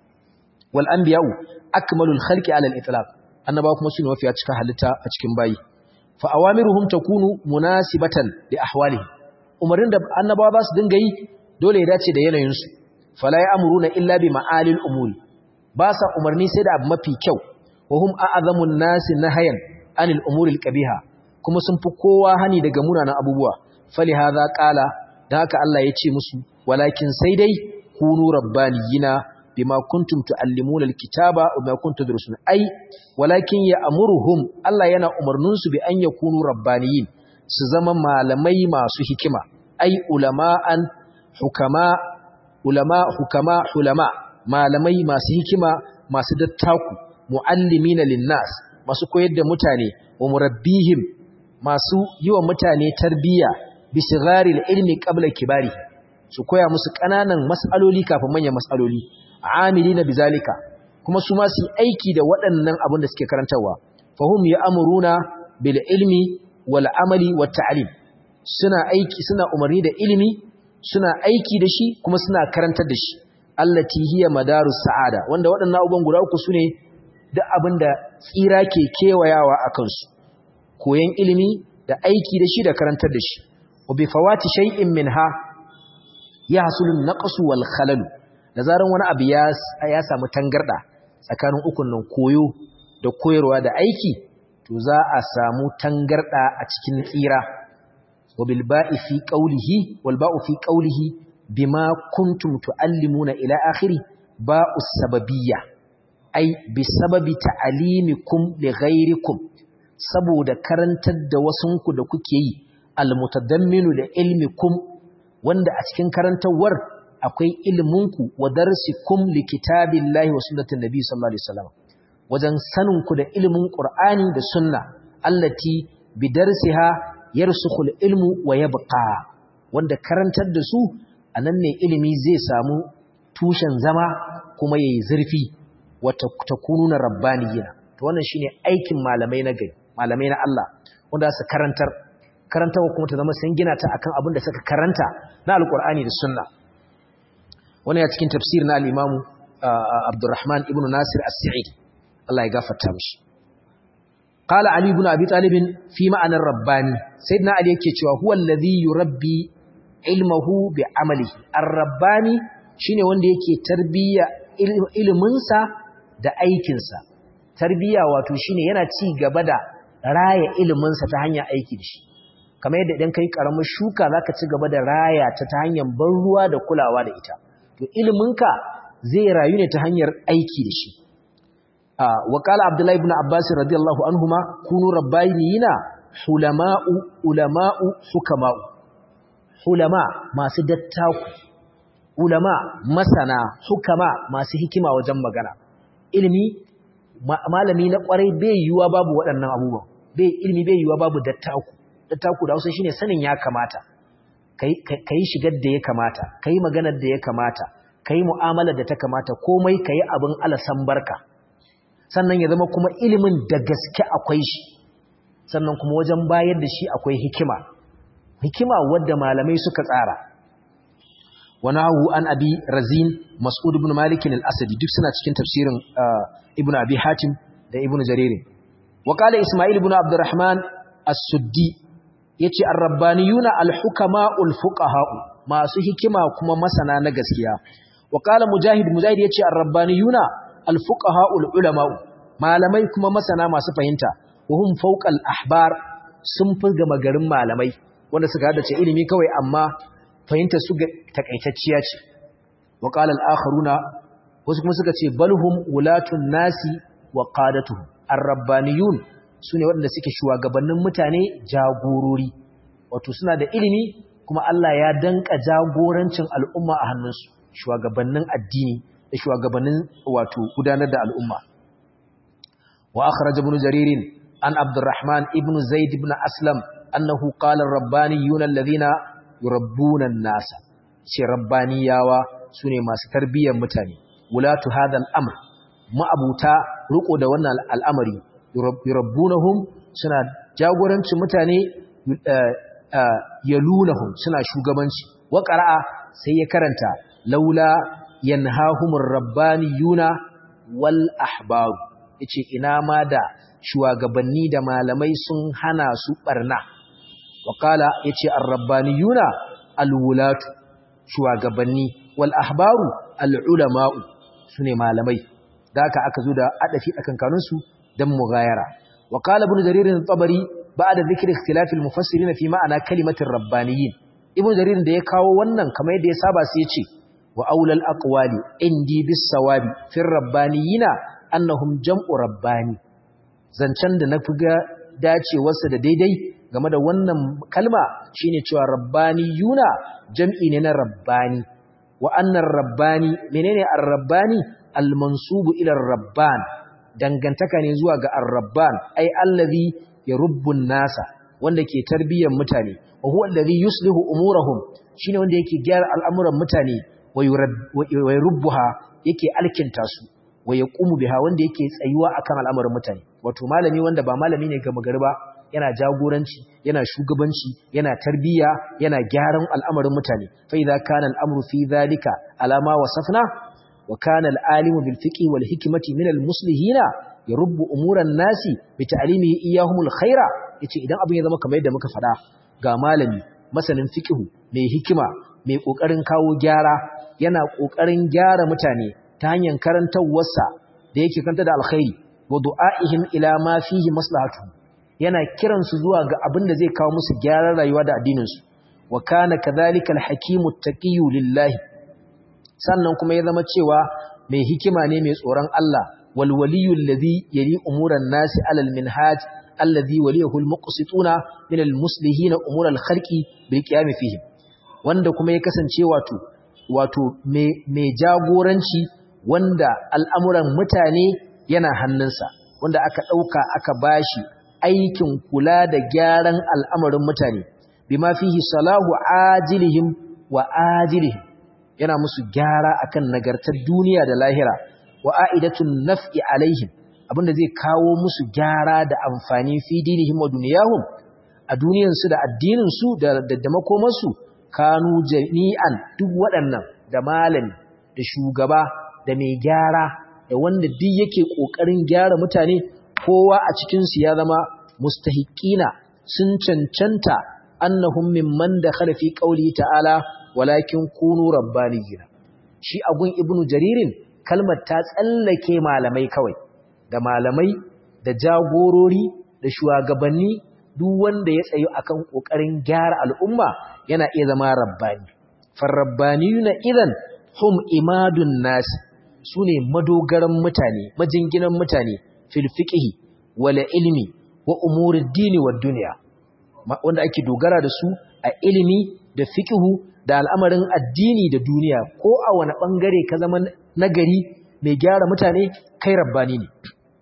wal anbiya'u akmalul khalqi ala al-itlaq annabawa kuma sune mafiya cika halitta a cikin bayi fa awamiruhum takunu munasibatan li ahwalihim umarin da annabawa za su dinga yi dole ya dace da yanayin su fala ya'muruna illa bi ma'alil umuri ba sa umarni sai da abu mafi kyau wa hum a'zamun nasi nahayan anil umuri alqabiha kuma sun fi kowa hani daga munanan abubuwa fali hadha qala dan haka Allah ya ce musu walakin sai dai kunu rabbaniyina bima kuntum tuallimuna alkitaba wa bima kuntum tadrusun ai walakin ya'muruhum Allah yana umarnin su bi an yakunu rabbaniyin su zama malamai masu hikima ai ulama'an hukama ulama hukama ulama malamai masu hikima masu dattaku muallimina linnas masu koyar da mutane wa murabbihim masu yi wa mutane tarbiyya bi sigharil ilmi qabla kibari su koya musu ƙananan mas'aloli kafin manyan mas'aloli amilina bizalika kuma su ma su aiki da waɗannan abin da suke karantarwa fahum ya'muruna bil ilmi wal amali wat ta'lim suna aiki suna umarni da ilimi suna aiki da shi kuma suna karantar da shi allati hiya madarus sa'ada wanda waɗannan abubuwan guda uku sune duk abinda tsira ke kewayawa akan su koyan ilimi da aiki da shi da karantar da shi wa bi fawati shay'in minha yahsulu an-naqsu wal khalal da zaran wani abu ya ya samu tangarda tsakanin ukun nan koyo da koyarwa da aiki to za a samu tangarda a cikin tsira wa bil ba'i fi qawlihi wal ba'u fi qawlihi bima kuntum tuallimuna ila akhiri ba'u sababiyya ai bi sababi ta'alimikum li ghairikum saboda karantar da wasunku da kuke yi almutadamminu da ilmikum wanda a cikin karantawar akwai ilminku wa darsikum li kitabillahi wa sunnatin nabi sallallahu alaihi wasallam wajen saninku da ilmin qur'ani da sunna allati bi darsiha yarsukhul ilmu wa yabqa wanda karantar da su anan ne ilimi zai samu tushen zama kuma yayi zurfi wa takununa rabbaniyina to wannan shine aikin malamai na gari malamai na Allah wanda su karantar karantawa kuma ta zama sun gina ta akan abin da suka karanta na alkur'ani da sunna wannan ya cikin tafsir na al-Imam Abdurrahman ibn Nasir As-Sa'id Allah ya gafarta mishi qala Ali ibn Abi Talib fi ma'anar rabbani sayyidina Ali yake cewa huwa alladhi yurabbi ilmuhu bi amalihi ar-rabbani shine wanda yake tarbiya iliminsa da aikinsa tarbiya wato shine yana ci gaba da raya iliminsa ta hanyar aiki da shi kamar yadda idan kai karamar shuka zaka ci gaba da raya ta ta hanyar ban ruwa da kulawa da ita to iliminka zai rayu ne ta hanyar aiki da shi wa qala abdullahi ibn abbas radiyallahu anhuma kunu rabbaniyina hulama'u ulama'u hukama'u hulama masu dattaku ulama masana hukama masu hikima wajen magana ilimi malami na kwarai bai yiwuwa babu waɗannan abubuwan bai ilimi bai yiwuwa babu dattaku dattaku da Hausa shine sanin ya kamata kai kai shigar da ya kamata kai maganar da ya kamata kai mu'amalar da ta kamata komai kai abin alasan barka sannan ya zama kuma ilimin da gaske akwai shi sannan kuma wajen bayar da shi akwai hikima hikima wadda malamai suka tsara ونهو عن أبي رزين مسعود بن مالك الأسدي duk suna cikin tafsirin Ibn Abi Hatim da Ibn Jarir وقال إسماعيل بن عبد الرحمن السدي yace ar-rabbaniyuna al-hukama'ul fuqaha masu hikima kuma masana na gaskiya وقال mujahid mujahid yace ar-rabbaniyuna al-fuqaha'ul ulama malamai kuma masana masu fahimta wa hum fawqal ahbar sun fi gama garin malamai wanda suka hada ce ilimi kawai amma fahimta su takaitacciya ce wa qala al-akharuna wasu kuma suka ce balhum ulatun nasi wa qadatuhum ar-rabbaniyun sune waɗanda suke shugabannin mutane jagorori wato suna da ilimi kuma Allah ya danka jagorancin al'umma a hannunsu shugabannin addini da shugabannin wato gudanar da al'umma wa akhraj ibn jarir an abdurrahman ibn zaid ibn aslam annahu qala ar-rabbaniyun alladhina yurabbuna an-nasa ce rabbaniyawa sune masu tarbiyyar mutane wulatu hadha al-amr ma'abuta riko da wannan al'amari yurabbunahum suna jagorancin mutane yalunahum suna shugabanci wa qara'a sai ya karanta laula yanhahumur rabbaniyuna wal ahbaru yace ina ma da shugabanni da malamai sun hana su barna Wakala ya ce arrabbaniyuna alwulatu shugabanni wal ahbaru al'ulama'u su ne malamai da aka aka zo da adafi a kankanunsu don mugayara wakala ibn jaririn tsabari ba da zikirin ikhtilafil mufassirin fi ma'ana kalimatin rabbaniyin ibn jaririn da ya kawo wannan kamar yadda ya saba sai ya ce wa aulal aqwali indi bis sawabi fir rabbaniyina annahum jam'u rabbani zancen da na fi ga dacewarsa da daidai game da wannan kalma shine cewa rabbani yuna jam'i ne na rabbani wa annar rabbani menene ar-rabbani al-mansubu ila rabban dangantaka ne zuwa ga ar-rabban ai allazi yarubbu nasa wanda ke tarbiyyar mutane wa huwa allazi yuslihu umurahum shine wanda yake gyara al'amuran mutane wa yurabbuha yake alkinta su wa yaqumu biha wanda yake tsayuwa akan al'amuran mutane wato malami wanda ba malami ne gama gari ba yana jagoranci yana shugabanci yana tarbiyya yana gyaran al'amarin mutane fa idza kana al'amru fi dhalika alama wasafna wa kana al'alimu bil fiqhi wal hikmati min al muslihina yarubbu umuran nasi bi ta'limihi iyyahumul khaira yace idan abin ya zama kamar yadda muka faɗa ga malami masanin fiqhu mai hikima mai kokarin kawo gyara yana kokarin gyara mutane ta hanyar karantawarsa da yake kanta da alkhairi wa du'aihim ila ma fihi maslahatuhum yana kiransu zuwa ga abin da zai kawo musu gyaran rayuwa da addininsu wa kana kadhalika alhakimu taqiyyu lillahi sannan kuma ya zama cewa mai hikima ne mai tsoron Allah wal waliyyu alladhi yali umuran nasi alal minhaj alladhi waliyuhu almuqsituna min almuslihin umur alkhalqi bil qiyam fihi wanda kuma ya kasance wato wato mai jagoranci wanda al'amuran mutane yana hannunsa wanda aka dauka aka bashi aikin kula da gyaran al'amarin mutane bima fihi salahu ajilihim wa ajilihim yana musu gyara akan nagartar duniya da lahira wa a'idatun naf'i alaihim abinda zai kawo musu gyara da amfani fi dinihim wa duniyahum a duniyansu da addininsu da da makomarsu kanu jami'an duk waɗannan da malami da shugaba da mai gyara da wanda duk yake ƙoƙarin gyara mutane kowa a cikinsu ya zama mustahiqina sun cancanta annahum mimman dakhala fi qawli ta'ala walakin kunu rabbaniyina shi agun ibnu jaririn kalmar ta tsallake malamai kawai da malamai da jagorori da shugabanni duk wanda ya tsayo akan kokarin gyara al'umma yana iya zama rabbani farabbaniyuna idan hum imadun nas sune madogaran mutane majinginan mutane fil fiqhi wal ilmi wa umurid dini wa dunya wanda ake dogara da su a ilimi da fiqhu da al'amarin addini da duniya ko a wani bangare ka zama nagari mai gyara mutane kai rabbani ne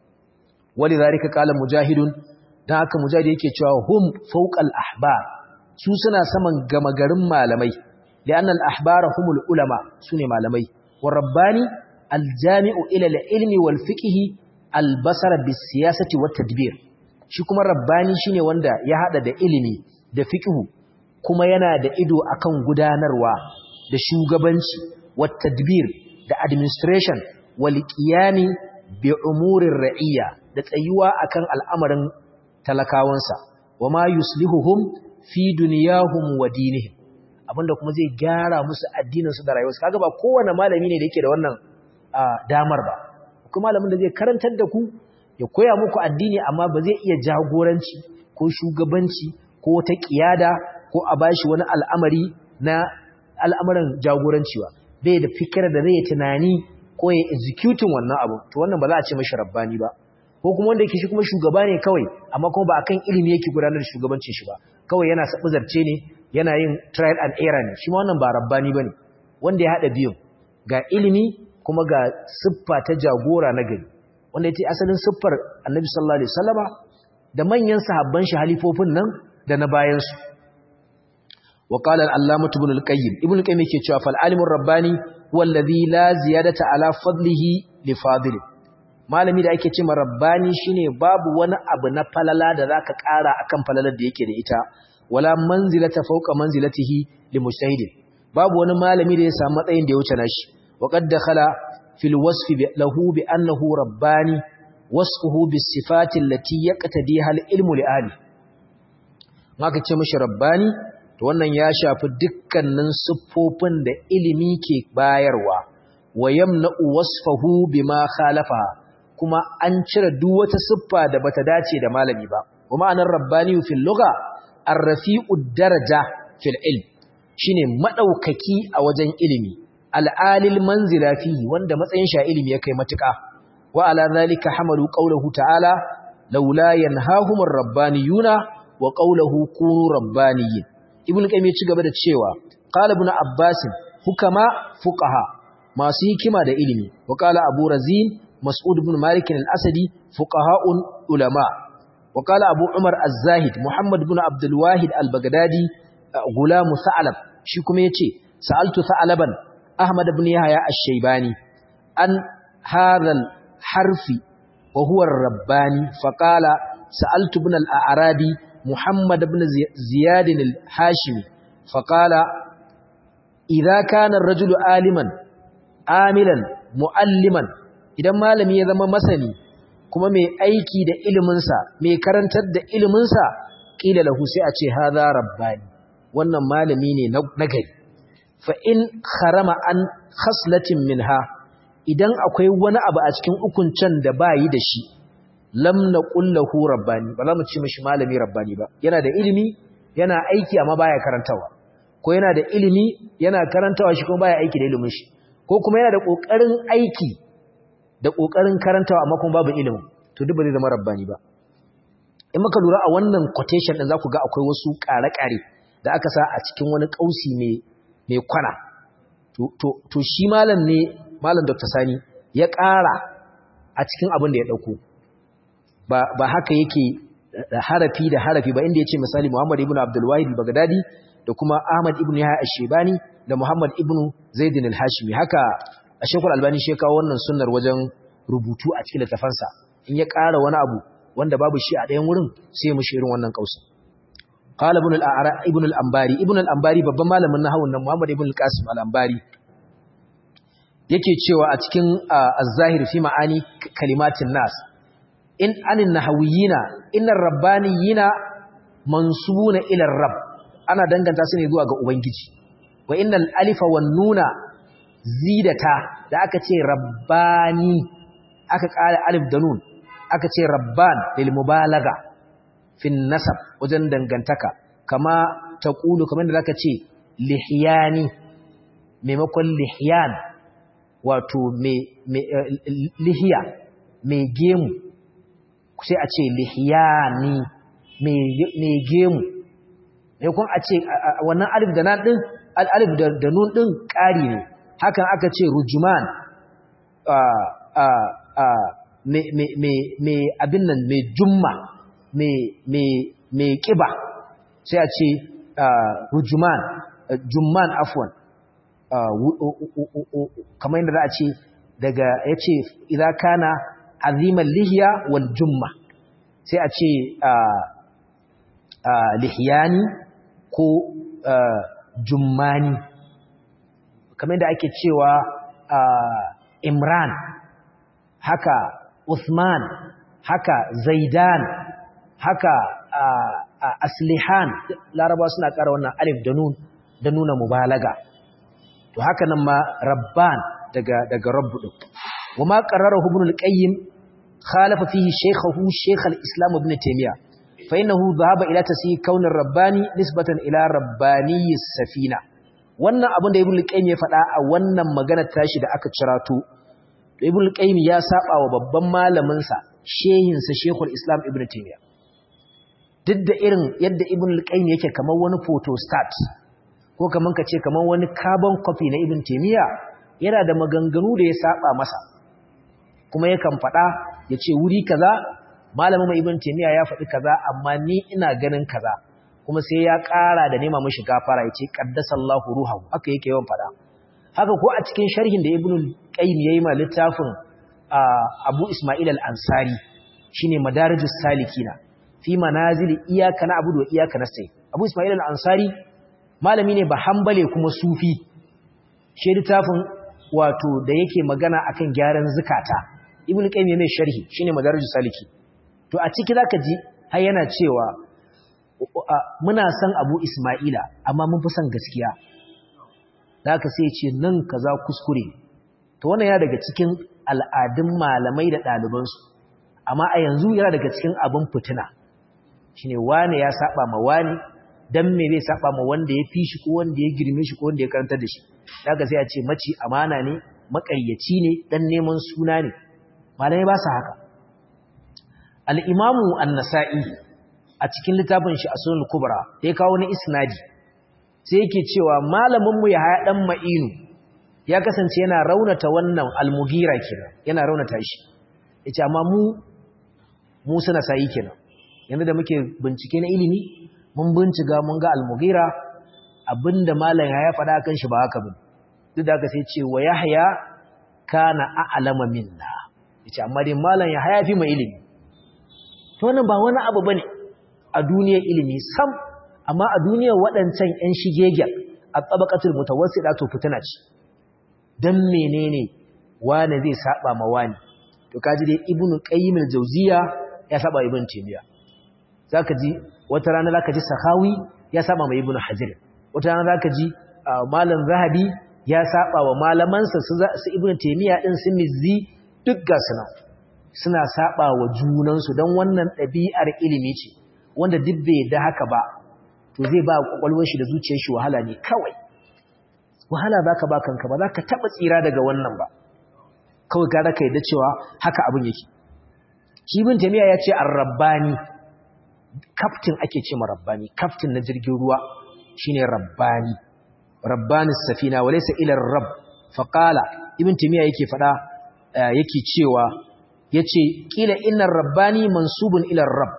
wali zalika qala mujahidun dan haka mujahid yake cewa hum fawqal ahbar su suna saman gama garin malamai li'anna al-ahbara humul ulama sune malamai war rabbani al-jami'u ila al-ilmi wal fiqhi al-basara bis siyasati wat tadbir shi kuma rabbani shine wanda ya hada da ilimi da fiqhu kuma yana da ido akan gudanarwa da shugabanci wat tadbir da administration wal qiyami bi umurir ra'iyya da tsayuwa akan al'amarin talakawansa wama yuslihuhum fi dunyahum wa dinihim abinda kuma zai gyara musu addinin su da rayuwarsu kaga ba kowane malami ne da yake da wannan damar ba kuma malamin da zai karantar da ku ya koya muku addini amma ba zai iya jagoranci ko shugabanci ko ta kiyada ko a bashi wani al'amari na al'amuran jagoranci ba bai da fikira da zai tunani ko ya executing wannan abu to wannan ba za a ce mashi rabbani ba ko kuma wanda yake shi kuma shugaba ne kawai amma kuma ba akan ilimi yake gudanar da shugabancin shi ba kawai yana sabu zarce ne yana yin trial and error ne shi ma wannan ba rabbani bane wanda ya hada biyun ga ilimi kuma ga siffa ta jagora na gari wanda yace asalin siffar Annabi sallallahu alaihi wasallama da manyan sahabban shi halifofin nan da na bayan su wa qala al-allamah ibn al-qayyim ibn al-qayyim yake cewa fal alimur rabbani wallazi la ziyadata ala fadlihi li fadli malami da ake cewa rabbani shine babu wani abu na falala da zaka ƙara akan falalar da yake da ita wala manzilata fawqa manzilatihi li mujtahidin babu wani malami da ya samu matsayin da ya wuce nashi wa qad dakhala fil wasfi lahu bi annahu rabbani wasfuhu bis sifati allati yaqtadiha al ilmu li ahli maka ce mishi rabbani to wannan ya shafi dukkanin siffofin da ilimi ke bayarwa wa yamna'u wasfahu bima khalafa kuma an cire duk wata siffa da bata dace da malami ba wa ma'anar rabbani fil lugha ar-rafi'u daraja fil ilm shine madaukaki a wajen ilimi al-alil manzila fihi wanda matsayin sha ilimi ya kai matuka wa ala zalika hamalu qawluhu ta'ala laula yanhahumur rabbaniyuna wa qawluhu kunu rabbaniyyin ibn qayyim ya ci gaba da cewa qala ibn abbas hukama fuqaha masu hikima da ilimi wa qala abu razin mas'ud ibn malik al-asadi fuqaha'un ulama wa qala abu umar az-zahid muhammad ibn abdul wahid al-baghdadi gulam sa'lab shi kuma yace sa'altu sa'laban ahmad ibn yahya ash-shaybani an hadha harfi wa huwa ar-rabbani fa qala sa'altu ibn al-a'rabi muhammad ibn ziyad al-hashimi fa qala idza kana ar-rajulu aliman amilan mualliman idan malami ya zama masani kuma mai aiki da iliminsa mai karantar da iliminsa ƙila lahu sai a ce haza rabbani wannan malami ne na gari fa in harama an khaslatin minha idan akwai wani abu a cikin ukuncen da ba yi da shi lam naqul lahu rabbani ba za mu ce mishi malami rabbani ba yana da ilimi yana aiki amma baya karantawa ko yana da ilimi yana karantawa shi kuma baya aiki da ilimin shi ko kuma yana da kokarin aiki da ƙoƙarin karantawa amma kuma babu ilimin to duk ba zai zama rabbani ba in muka lura a wannan quotation din zaku ga akwai wasu ƙare-ƙare da aka sa a cikin wani ƙausi mai mai kwana to to to shi malam ne malam Dr. Sani ya ƙara a cikin abin da ya dauko ba ba haka yake harafi da harafi ba inda yace misali Muhammad ibn Abdul Wahid al-Baghdadi da kuma Ahmad ibn Yahya ash-Shaybani da Muhammad ibn Zaid al-Hashimi haka a shekul albani shi kawo wannan sunnar wajen rubutu a cikin littafansa in ya ƙara wani abu wanda babu shi a ɗayan wurin sai ya mushi irin wannan kausa qala ibn al-a'ra ibn al-ambari ibn al-ambari babban malamin nahawun nan muhammad ibn al-qasim al-ambari yake cewa a cikin az-zahir fi ma'ani kalimatin nas in anin nahawiyina innar rabbaniyina mansubuna ila rabb ana danganta su ne zuwa ga ubangiji wa innal alifa wan nuna zidata da aka ce rabbani aka ƙara alif da nun aka ce rabban lil mubalaga fin nasab wajen dangantaka kama taqulu kamar da zaka ce lihyani maimakon lihyan wato me lihiya me gemu sai a ce lihyani me gemu maimakon a ce wannan alif da nan din alif da nun din ƙari ne hakan aka ce rujuman mai abin nan mai jumma mai ƙiba sai a ce rujuman jumman afwan kamar yadda za a ce daga ya ce idan kana aziman lihiya wal jumma sai a ce lihiyani ko jummani kamar da ake cewa Imran haka Uthman haka Zaidan haka Aslihan Laraba suna ƙara wannan alif da nun da nuna mubalaga to haka nan ma Rabban daga daga Rabbu din wama qarrarahu Ibn al-Qayyim khalafa fihi shaykhahu Shaykh al-Islam Ibn Taymiyyah fa innahu dhahaba ila tasyi kaun ar-rabbani nisbatan ila rabbani as-safina wannan abin da ibn al-qayyim ya faɗa a wannan maganar tashi da aka cirato to ibn al-qayyim ya saba wa babban malamin sa shehin sa shekul islam ibn taymiya duk da irin yadda ibn al-qayyim yake kamar wani photostat ko kaman kace kamar wani carbon copy na ibn taymiya yana da maganganu da ya saba masa kuma yakan faɗa yace wuri kaza malamin mai ibn taymiya ya faɗi kaza amma ni ina ganin kaza kuma sai ya ƙara da nema mashi gafara ya ce ƙaddasallahu ruhahu haka yake yawan faɗa haka ko a cikin sharhin da ibn qayyim yayi ma littafin abu isma'il al-ansari shine madarijus salikina fi manazil iyyaka na'budu wa iyyaka nasta'in abu isma'il al-ansari malami ne ba hanbale kuma sufi shi littafin wato da yake magana akan gyaran zakata ibn qayyim mai sharhi shine madarijus saliki to a ciki zaka ji har yana cewa muna son abu Ismaila amma mun fi son gaskiya da aka sai ce nan kaza kuskure to wannan yana daga cikin al'adun malamai da ɗalibansu amma a yanzu yana daga cikin abin fitina shine wane ya saba ma wani dan me zai saba ma wanda ya fi shi ko wanda ya girme shi ko wanda ya karantar da shi da aka sai a ce maci amana ne maƙaryaci ne dan neman suna ne malamai ba su haka al-imamu an-nasa'i a cikin littafin shi a sunan kubra da ya kawo na isnadi sai yake cewa malaminmu ya haya dan ma'inu ya kasance yana raunata wannan almugira kenan yana raunata shi yace amma mu mu suna sai kenan yanzu da muke bincike na ilimi mun bincika mun ga almugira abinda malam ya faɗa kan shi ba haka bane duk da haka sai ce wa yahya kana a'lama minna yace amma dai malam ya hayafi mai ilimi to wannan ba wani abu bane a duniyar ilimi sam amma a duniyar waɗancan ƴan shigegen a tabaqatul mutawassita to fitina ce dan menene wane zai saba ma wani to kaji dai ibnu qayyim al-jawziya ya saba ibnu taymiya zaka ji wata rana zaka ji sahawi ya saba ma ibnu hajar wata rana zaka ji malam zahabi ya saba wa malamansa su ibnu taymiya din su mizzi duk ga suna suna saba wa junansu dan wannan ɗabi'ar ilimi ce wanda duk bai da haka ba to zai ba kwakwalwar shi da zuciyar shi wahala ne kawai wahala zaka ba kanka ba zaka taba tsira daga wannan ba kawai gara ka yadda cewa haka abin yake shi ibn taymiya ya ce ar-rabbani kaftin ake ce ma rabbani kaftin na jirgin ruwa shine rabbani rabbani safina walaysa ila ar-rabb fa qala ibn taymiya yake fada yake cewa yace kila innar rabbani mansubun ila ar-rabb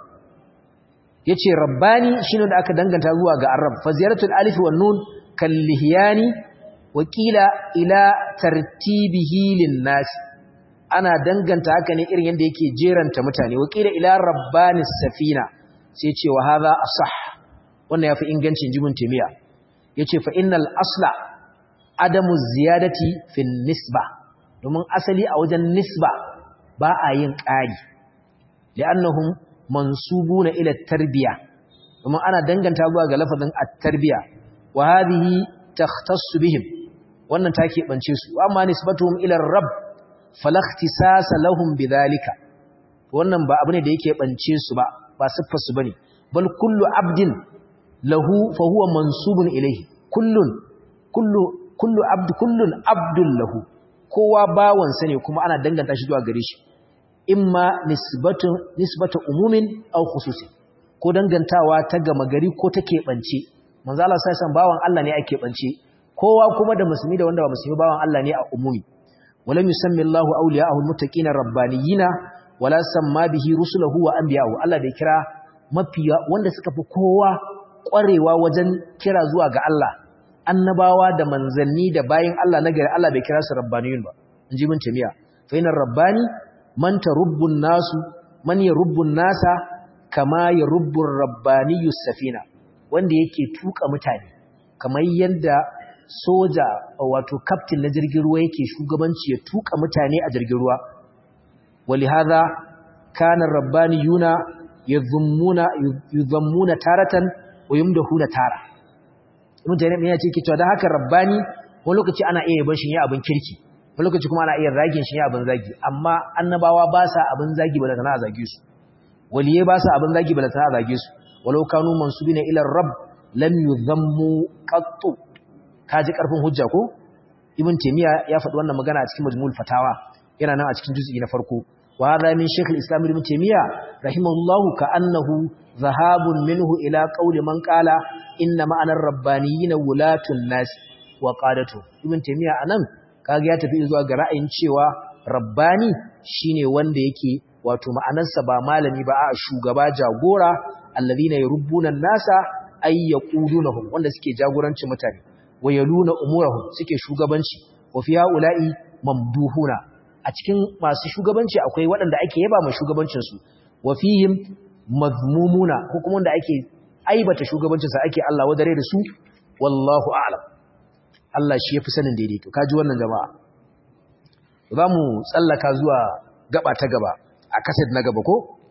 yace rabbani shine da aka danganta zuwa ga ar-rabb fa ziyaratul alif wan nun kal lihyani wa qila ila tartibihi lin nas ana danganta haka ne irin yanda yake jeranta mutane wa qila ila rabbanis safina sai ce wa hadha asah wannan yafi ingancin jibin timiya yace fa innal asla adamu ziyadati fin nisba domin asali a wajen nisba ba a yin ƙari li'annahum mansubuna ila tarbiya domin ana danganta zuwa ga lafazin at-tarbiya wa hadhihi takhtassu bihim wannan take bance su amma nisbatuhum ila ar-rabb fala ikhtisasa lahum bidhalika wannan ba abu ne da yake bance su ba ba siffar su bane bal kullu abdin lahu fa huwa mansubun ilayhi kullun kullu kullu abd kullun abdul lahu kowa bawansa ne kuma ana danganta shi zuwa gare shi imma nisbatu nisbatu umumin aw khususi ko dangantawa ta gama gari ko ta keɓance manzo Allah sai san bawan Allah ne ake keɓance kowa kuma da musulmi da wanda ba musulmi bawan Allah ne a umumi walam yusammi Allahu awliya'ahu almuttaqina rabbaniyina wala samma bihi rusulahu wa anbiya'ahu Allah bai kira mafiya wanda suka fi kowa ƙwarewa wajen kira zuwa ga Allah annabawa da manzanni da bayin Allah na gari Allah bai kira su rabbaniyun ba in ji mun tamiya fa inar rabbani man tarubbun nasu man yarubbun nasa kama yarubbur rabbaniyus safina wanda yake tuka mutane kamar yadda soja wato captain na jirgin ruwa yake shugabanci ya tuka mutane a jirgin ruwa ولهذا كان الربانيون يذمون يذمون تارة ويمدحون تارة ibn taymiya ya ce ke cewa dan haka rabbani wani lokaci ana iya yabon shi ya abin kirki wani lokaci kuma ana iya ragin shi ya abin zagi amma annabawa ba sa abin zagi bala tana zage su waliye ba sa abin zagi bala tana zage su walau kanu mansubina ila rabb lam yuzammu qattu kaji karfin hujja ko ibn taymiya ya faɗi wannan magana a cikin majmu'ul fatawa yana nan a cikin juz'i na farko wa hadha min shaykh al-islam ibn taymiya rahimahullahu ka annahu zahabun minhu ila qawli man qala inna ma'anar rabbaniyina wulatun nas wa qadatu ibn taymiya anan kaga ya tafi zuwa ga ra'ayin cewa rabbani shine wanda yake wato ma'anarsa ba malami ba a shugaba jagora alladhina yurubbuna an-nasa ay yaqudunahum wanda suke jagorancin mutane wayaluna umurahum suke shugabanci wa fi haula'i mamduhuna a cikin masu shugabanci akwai waɗanda ake yaba ma shugabancin su wa fihim mazmumuna ko kuma wanda ake aibata shugabancin sa ake Allah wadare da su wallahu a'lam Allah shi yafi sanin daidaito kaji wannan jama'a zamu tsallaka zuwa gaba ta gaba a kaset na gaba ko